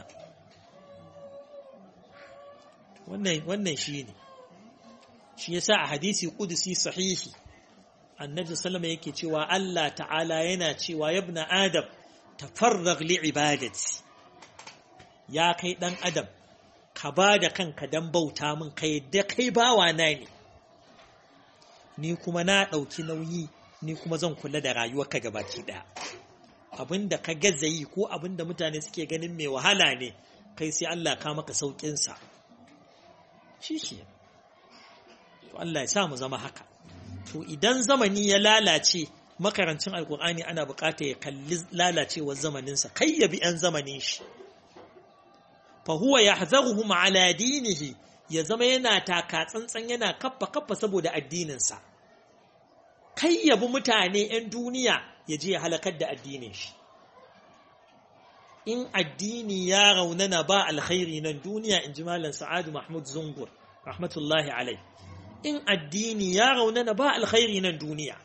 wannan shi ne shi yasa a hadisi kudusi sahihi annabi sallama yake cewa Allah ta'ala yana cewa yabna adam tafarrag li ibadati ya kai dan adam ka ba da kanka dan bauta min kai da kai bawa na ne ni kuma na ɗauki nauyi ni kuma zan kula da rayuwarka gabaki ɗaya abinda ka gaza yi ko abinda mutane suke ganin mai wahala ne kai sai Allah ka maka sauƙinsa shi shi to Allah ya sa mu zama haka to idan zamani ya lalace makarancin alkur'ani ana bukata ya kalli lalacewar zamaninsa kai ya bi 'yan zamanin shi fa huwa yahzaruhum ala dinihi ya zama yana taka tsantsan yana kaffa kaffa saboda addininsa kai ya bi mutane 'yan duniya ya je ya halakar da addinin shi in addini ya raunana ba alkhairi nan duniya in ji malam sa'adu mahmud zungur rahmatullahi alai in addini ya raunana ba alkhairi nan duniya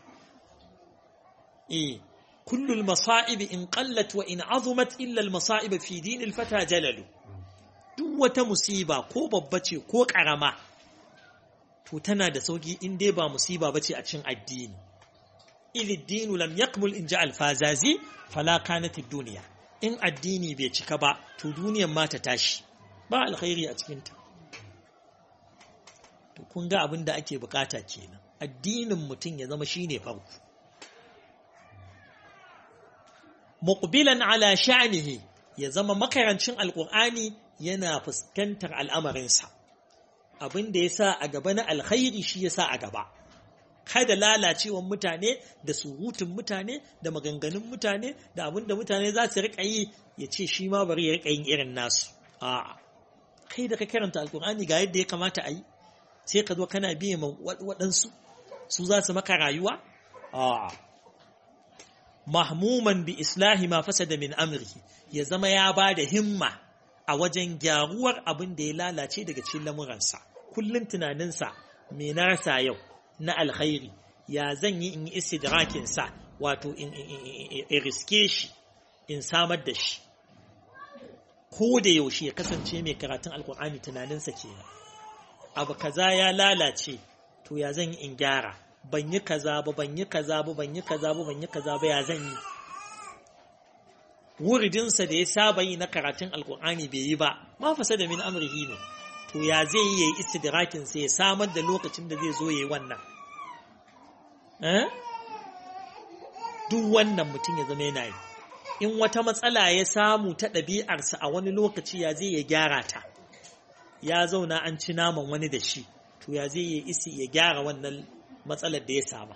eh kullul masa'ib in qallat wa in azumat illa al masa'ib fi din al fata jalalu duk wata musiba ko babba ce ko karama to tana da sauki in dai ba musiba bace a cikin addini idh dinu lam yakmul in ja al fazazi fala kanat ad dunya in addini bai cika ba to duniyar ma ta tashi ba alkhairi a cikinta to kun ga abin da ake bukata kenan addinin mutum ya zama shine farko muqbilan ala sha'nihi ya zama makarancin alqur'ani yana fuskantar al'amarinsa abin da yasa a gaba na alkhairi shi yasa a gaba kada lalacewan mutane da surutun mutane da maganganun mutane da abin da mutane za su riƙa yi ya ce shi ma bari ya riƙa yin irin nasu a'a kai da ka karanta alkur'ani ga yadda ya kamata a yi sai ka zo kana biye ma waɗansu su za su maka rayuwa a'a mahmuman bi islahi ma fasada min amrihi ya zama ya ba da himma a wajen gyaruwar abin da ya lalace daga cikin lamuransa kullum tunaninsa me na rasa yau na alkhairi ya zan yi in yi istidrakin sa wato in riske shi in samar da shi ko da yaushe ya kasance mai karatun alkur'ani tunaninsa ke abu kaza ya lalace to ya zan yi in gyara ban yi kaza ba ban yi kaza ba ban yi kaza ba ban yi kaza ba ya zan yi wuridinsa da ya saba yi na karatun alkur'ani bai yi ba ma fasa da min amrihi ne to ya zai yi ya yi istidrakin sai ya samar da lokacin da zai zo ya yi wannan duk wannan mutum ya zama yana yi in wata matsala ya samu ta ɗabi'arsa a wani lokaci ya zai ya gyara ta ya zauna an ci naman wani da shi to ya zai ya isi ya gyara wannan matsalar da ya saba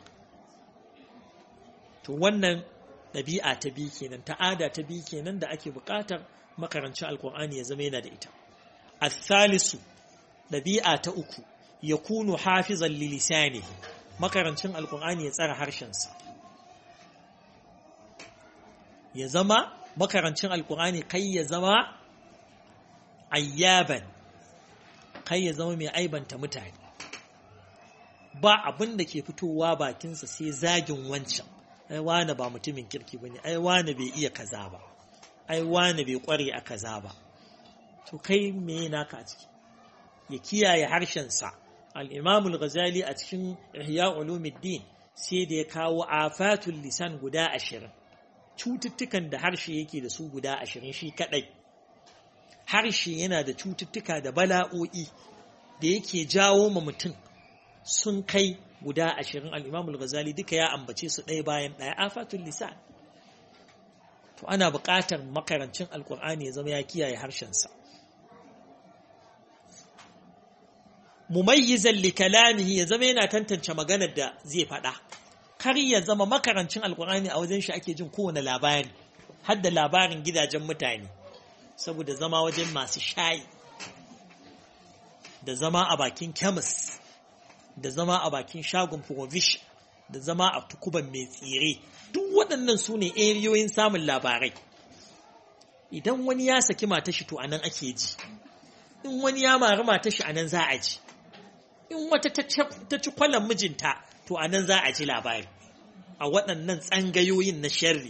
to wannan ɗabi'a ta biyu kenan ta'ada ta biyu kenan da ake buƙatar makarancin alkur'ani ya zama yana da ita الثالث ɗabi'a ta uku ya kunu hafizan lilisanihi makarancin alkur'ani ya tsara harshensa ya zama makarancin alkur'ani kai ya zama ayyaban kai ya zama mai aibanta mutane ba abin da ke fitowa bakinsa sai zagin wancan ai wane ba mutumin kirki bane ai wane bai iya kaza ba ai wane bai kware a kaza ba to kai me naka a ciki ya kiyaye harshensa al-imam al-ghazali a cikin ihya ulumuddin sai da ya kawo afatul lisan guda ashirin cututtukan da harshe yake da su guda ashirin shi kadai harshe yana da cututtuka da bala'o'i da yake jawo ma mutum sun kai guda ashirin al-imam al-ghazali duka ya ambace su ɗaya bayan ɗaya afatul lisan to ana buƙatar makarancin alkur'ani ya zama ya kiyaye harshensa mumayyizan li kalamihi ya zama yana tantance maganar da zai faɗa kar ya zama makarancin alkur'ani a wajen shi ake jin kowane labari har da labarin gidajen mutane saboda zama wajen masu shayi da zama a bakin kemis da zama a bakin shagon provision da zama a tukuban mai tsire duk waɗannan su ne eriyoyin samun labarai idan wani ya saki matashi to anan ake ji in wani ya mari matashi anan za a ji in wata ta ci kwallon mijinta to anan za a ji labari a waɗannan tsangayoyin na sharri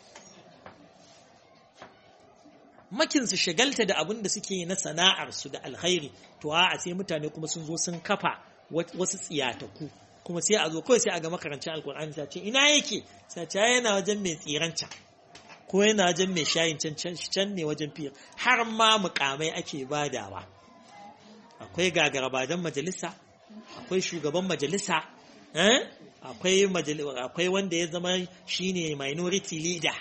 makinsu shagalta da abin da suke na sana'arsu da alkhairi to a sai mutane kuma sun zo sun kafa wasu tsiyataku kuma sai a zo kawai sai a ga makarancin alkur'ani ta ce ina yake sai ce yana wajen mai tsiranca ko yana wajen mai shayin can can ne wajen fiye har ma mukamai ake badawa akwai gagarabadan majalisa akwai shugaban majalisa akwai akwai wanda ya zama shine minority leader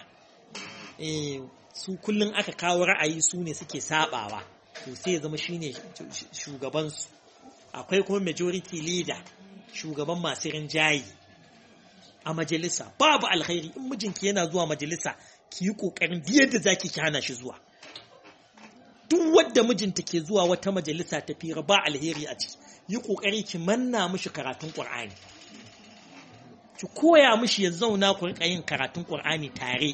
su kullum aka kawo ra'ayi su ne suke sabawa to sai ya zama shine shugabansu akwai kuma majority leader shugaban masu rinjayi a majalisa babu alkhairi in mijinki yana zuwa majalisa ki yi ƙoƙarin yadda za ki hana shi zuwa duk wadda mijinta ke zuwa wata majalisa ta fira ba alheri a ciki yi ƙoƙari ki manna mishi karatun ƙur'ani ki koya mishi ya zauna ku riƙa yin karatun ƙur'ani tare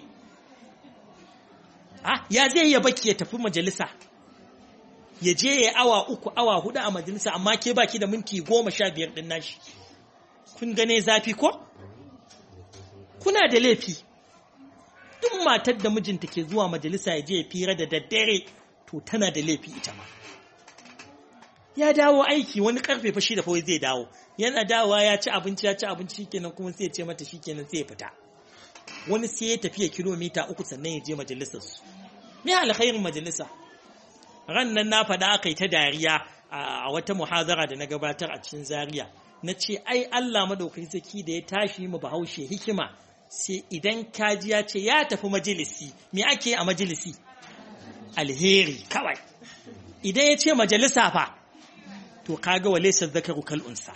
ah ya zai ya baki ya tafi majalisa ya je ya awa uku awa hudu a majalisa amma ke baki da minti goma sha biyar din nashi kun gane zafi ko kuna da laifi duk matar da mijinta ke zuwa majalisa ya je ya fira da daddare to tana da laifi ita ma ya dawo aiki wani karfe fa shi da kawai zai dawo yana dawowa ya ci abinci ya ci abinci shikenan kuma sai ya ce mata shikenan sai ya fita wani sai ya tafiya kilomita uku sannan ya je majalisar su me alkhairin majalisa ran nan na faɗa aka yi ta dariya a wata muhazara da na gabatar a cikin zaria na ce ai Allah madaukakin saki da ya tashi mu bahaushe hikima sai idan kaji ya ce ya tafi majalisi me ake a majalisi alheri kawai idan ya ce majalisa fa to kaga wa laysa dhakaru kal unsa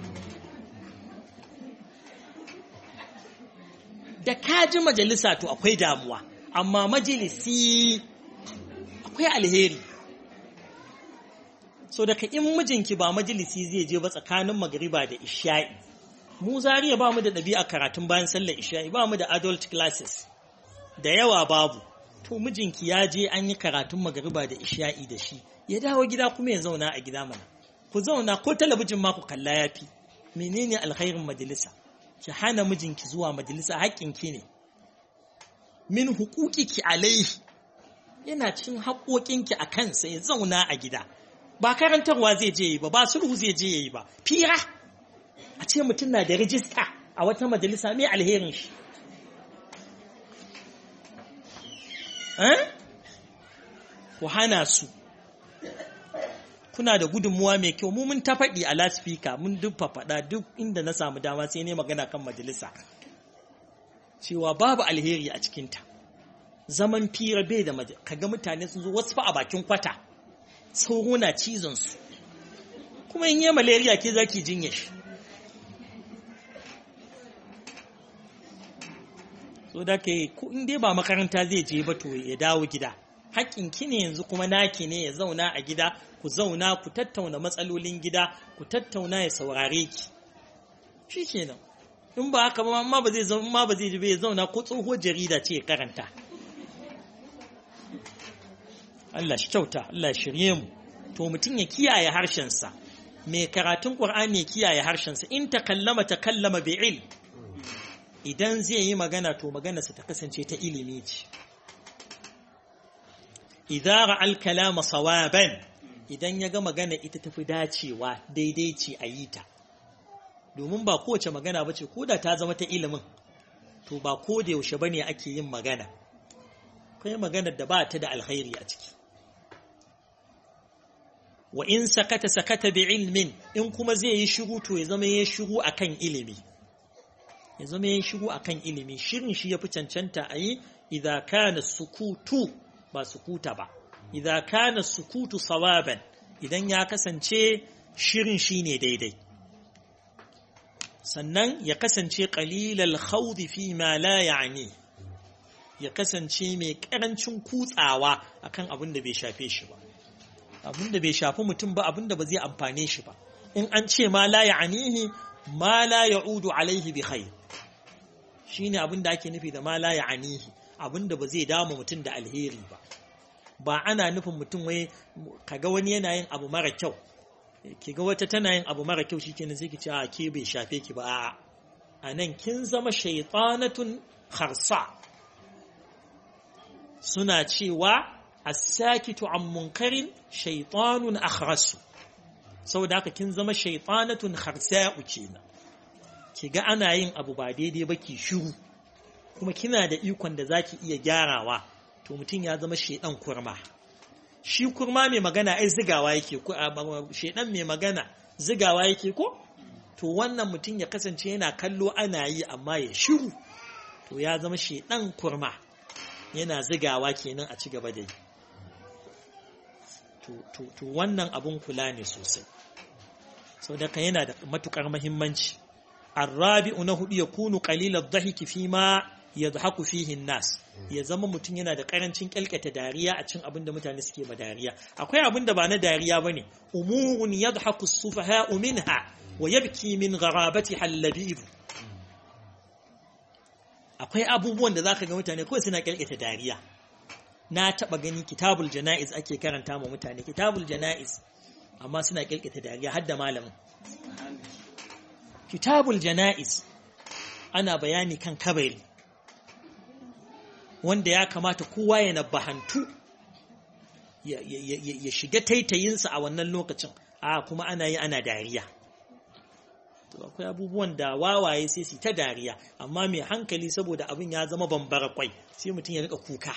da kaji majalisa to akwai damuwa amma majalisi akwai alheri so daga in mijinki ba majalisi zai je ba tsakanin magariba da isha'i mu zariya ba mu da ɗabi'a karatun bayan sallar isha'i ba mu da adult classes da yawa babu to mijinki ya je an yi karatun magariba da isha'i da shi ya dawo gida kuma ya zauna a gida mana ku zauna ko talabijin ma ku kalla ya fi menene alkhairin majalisa ki hana mijinki zuwa majalisa haƙƙinki ne min hukukiki alaihi yana cin haƙoƙinki a kansa ya zauna a gida ba karantarwa zai je yi ba ba sulhu zai je yi ba fira a ce mutum na da rijista a wata majalisa mai alherin shi ku hana su kuna da gudunmuwa mai kyau mu mun ta faɗi a laspika mun duk faɗa duk inda na samu dama sai ne magana kan majalisa cewa babu alheri a cikinta zaman fira bai da kaga mutane sun zo wasu fa a bakin kwata sauro na cizon su kuma in yi malaria ke zaki jinye shi so da ke in dai ba makaranta zai je ba to ya dawo gida haƙƙin ki ne yanzu kuma naki ne ya zauna a gida ku zauna ku tattauna matsalolin gida ku tattauna ya saurare ki shi kenan in ba haka ba ma ba zai zama ma ba zai ji ya zauna ko tsohuwar jarida ce ya karanta Allah shi kyauta Allah shirye mu to mutum ya kiyaye harshensa mai karatun Qur'ani ya kiyaye harshensa in takallama takallama bi ilm idan zai yi magana to maganarsa ta kasance ta ilimi ce idza ra'al kalama sawaban idan ya ga magana ita tafi dacewa daidai ce a yi ta domin ba kowace magana ba ce koda ta zama ta ilimin to ba ko da yaushe bane ake yin magana kai maganar da ba ta da alkhairi a ciki wa in sakata sakata bi ilmin in kuma zai yi shiru to ya zama ya shiru akan ilimi ya zama ya shiru akan ilimi shirin shi yafi cancanta a yi idza kana sukutu ba sukuta ba idza kana sukutu sawaban idan ya kasance shirin shine daidai sannan ya kasance qalilal khawd fi ma la ya'ni ya kasance mai karancin kutsawa akan abin da bai shafe shi ba abin da bai shafi mutum ba abin da ba zai amfane shi ba in an ce ma la ya'nihi ma la ya'udu alaihi bi khair shine abin da ake nufi da ma la ya'nihi abin da ba zai dama mutum da alheri ba ba ana nufin mutum wai kaga wani yana yin abu mara kyau ki ga wata tana yin abu mara kyau shikenan sai ki ce a ke bai shafe ki ba a'a a nan kin zama shaytanatun kharsa suna cewa as-sakitu an munkarin shaytanun akhrasu saboda haka kin zama shaytanatun kharsa'u kenan ki ga ana yin abu ba daidai ba ki shiru kuma kina da ikon da zaki iya gyarawa to mutum ya zama shedan kurma shi kurma mai magana ai zigawa yake ko shedan mai magana zigawa yake ko to wannan mutum ya kasance yana kallo ana yi amma ya shiru to ya zama shedan kurma yana zigawa kenan a ci gaba da yi to wannan abun kula ne sosai sau da yana da matukar mahimmanci arrabi'u na hudu ya kunu qalilan dhahiki fi ma yadhaku fihi nas ya zama mutum yana da karancin kyalkata dariya a cin abin da mutane suke ma dariya akwai abin da ba na dariya bane umurun yadhaku as-sufaha'u minha wa yabki min gharabati halabib akwai abubuwan da zaka ga mutane kawai suna kyalkata dariya na taba gani kitabul janaiz ake karanta ma mutane kitabul janaiz amma suna kyalkata dariya har da malamin kitabul janaiz ana bayani kan kabari wanda ya kamata kowa ya nabahantu ya shiga taitayinsa a wannan lokacin a kuma ana yi ana dariya to akwai abubuwan da wawaye sai su ta dariya amma mai hankali saboda abin ya zama bambara kwai sai mutum ya rika kuka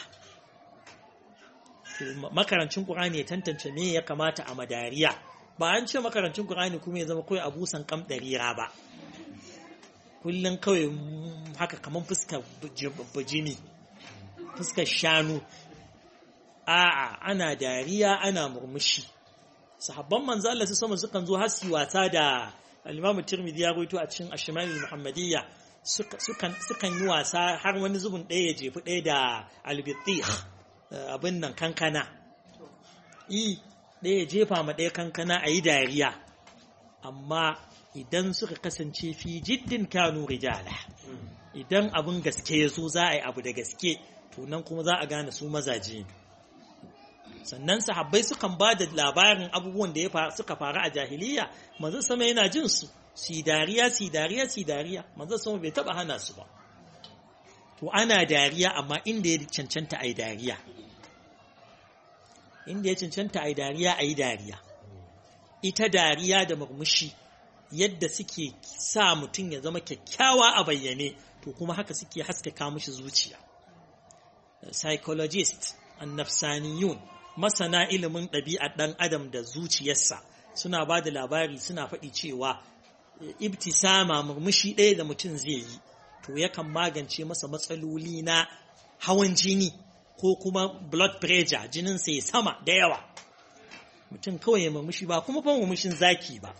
makarancin ƙur'ani ya tantance me ya kamata a madariya ba an ce makarancin ƙur'ani kuma ya zama kawai abusan kam ɗarira ba kullum kawai haka kamar fuskar bajini fuskar shanu a'a ana dariya ana murmushi sahabban manzo Allah sama sukan zo har su wasa da al-Imam Tirmidhi ya rawaito a cikin Ashmal al-Muhammadiyya sukan sukan yi wasa har wani zubin ɗaya ya jefi ɗaya da al-Bittih abin nan kankana i ɗaya jefa ma ɗaya kankana a yi dariya amma idan suka kasance fi jiddin kanu rijala idan abin gaske ya zo za a yi abu da gaske to nan kuma za a gane su mazaje ne sannan sahabbai sukan ba da labarin abubuwan da ya suka faru a jahiliya manzon sama yana jin su si dariya si dariya si dariya manzon sama bai taba hana su ba to ana dariya amma inda ya cancanta ai dariya inda ya cancanta ai dariya ai dariya ita dariya da murmushi yadda suke sa mutum ya zama kyakkyawa a bayyane to kuma haka suke haskaka mishi zuciya psychologist annafsaniyun masana ilimin ɗabi'ar ɗan adam da zuciyarsa suna ba da labari suna faɗi cewa ibtisama murmushi ɗaya da mutum zai yi to yakan magance masa matsaloli na hawan jini ko kuma blood pressure jininsa ya sama da yawa mutum kawai ya murmushi ba kuma fa murmushin zaki ba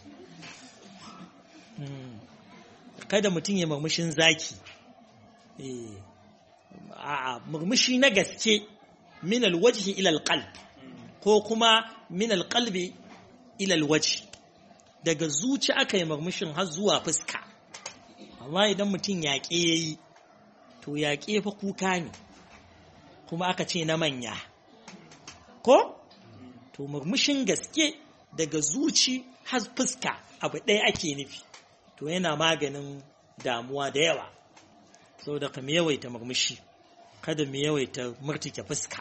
kada mutum ya murmushin zaki a murmushi na gaske min alwajhi ila alqalb ko kuma min alqalbi ila alwajhi daga zuci aka yi murmushin har zuwa fuska amma idan mutum yaƙe yayi to yaƙe fa kuka ne kuma aka ce na manya ko to murmushin gaske daga zuci har fuska abu ɗaya ake nufi to yana maganin damuwa da yawa saboda ka yawaita murmushi kada mu yawaita murtike fuska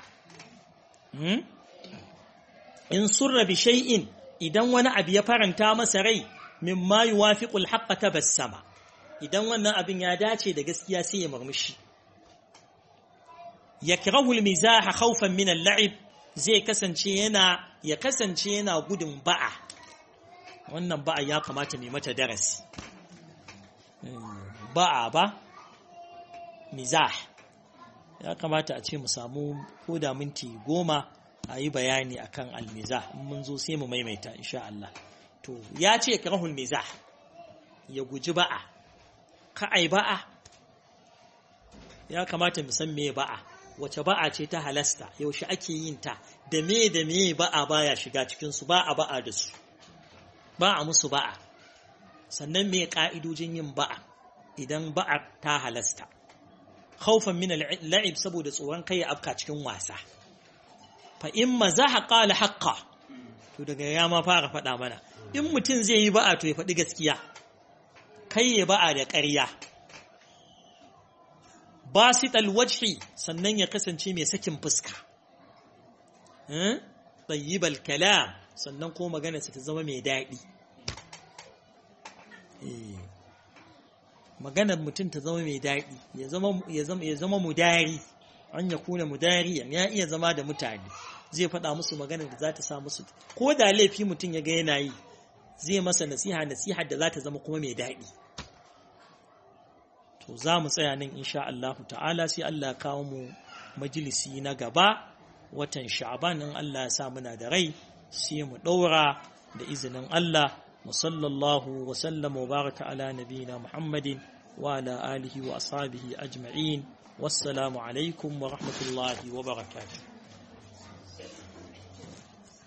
in surra bi shay'in idan wani abu ya faranta masa rai mimma yuwafiqul haqqa tabassama idan wannan abin ya dace da gaskiya sai ya murmushi yakrahu al-mizaha khawfan min al-la'ib zai kasance yana ya kasance yana gudun ba'a wannan ba'a ya kamata mai mata darasi ba'a ba mizah ya kamata a ce mu samu koda minti goma a yi bayani akan almizah mun zo sai mu maimaita insha Allah to ya ce karahul mizah ya guji ba'a ka ai ba'a ya kamata mu san me ba'a wace ba'a ce ta halasta yaushe ake yin ta da me da me ba'a baya shiga cikin su ba a ba'a da su ba a musu ba'a sannan me ka'idojin yin ba'a idan ba'a ta halasta khawfan min al-la'ib saboda tsoron kai ya afka cikin wasa fa in mazaha qala haqqa to daga ya ma fara faɗa mana in mutum zai yi ba'a to ya faɗi gaskiya kai ya ba'a da ƙarya basit alwajhi sannan ya kasance mai sakin fuska tayyibal kalam sannan ko magana ta zama mai daɗi maganar mutum ta zama mai daɗi ya zama mudari an ya kuna mudariyan ya iya zama da mutane zai faɗa musu maganar da za ta sa musu ko da laifi mutum ya ga yana yi zai masa nasiha nasiha da za ta zama kuma mai daɗi to za mu tsaya nan insha Allah ta'ala sai Allah kawo mu majalisi na gaba watan sha'ban in Allah ya sa muna da rai sai mu ɗaura da izinin Allah wa sallallahu wa sallama wa baraka ala nabiyina Muhammadin wa ala alihi wa ashabihi ajma'in wassalamu alaikum wa rahmatullahi wa barakatuh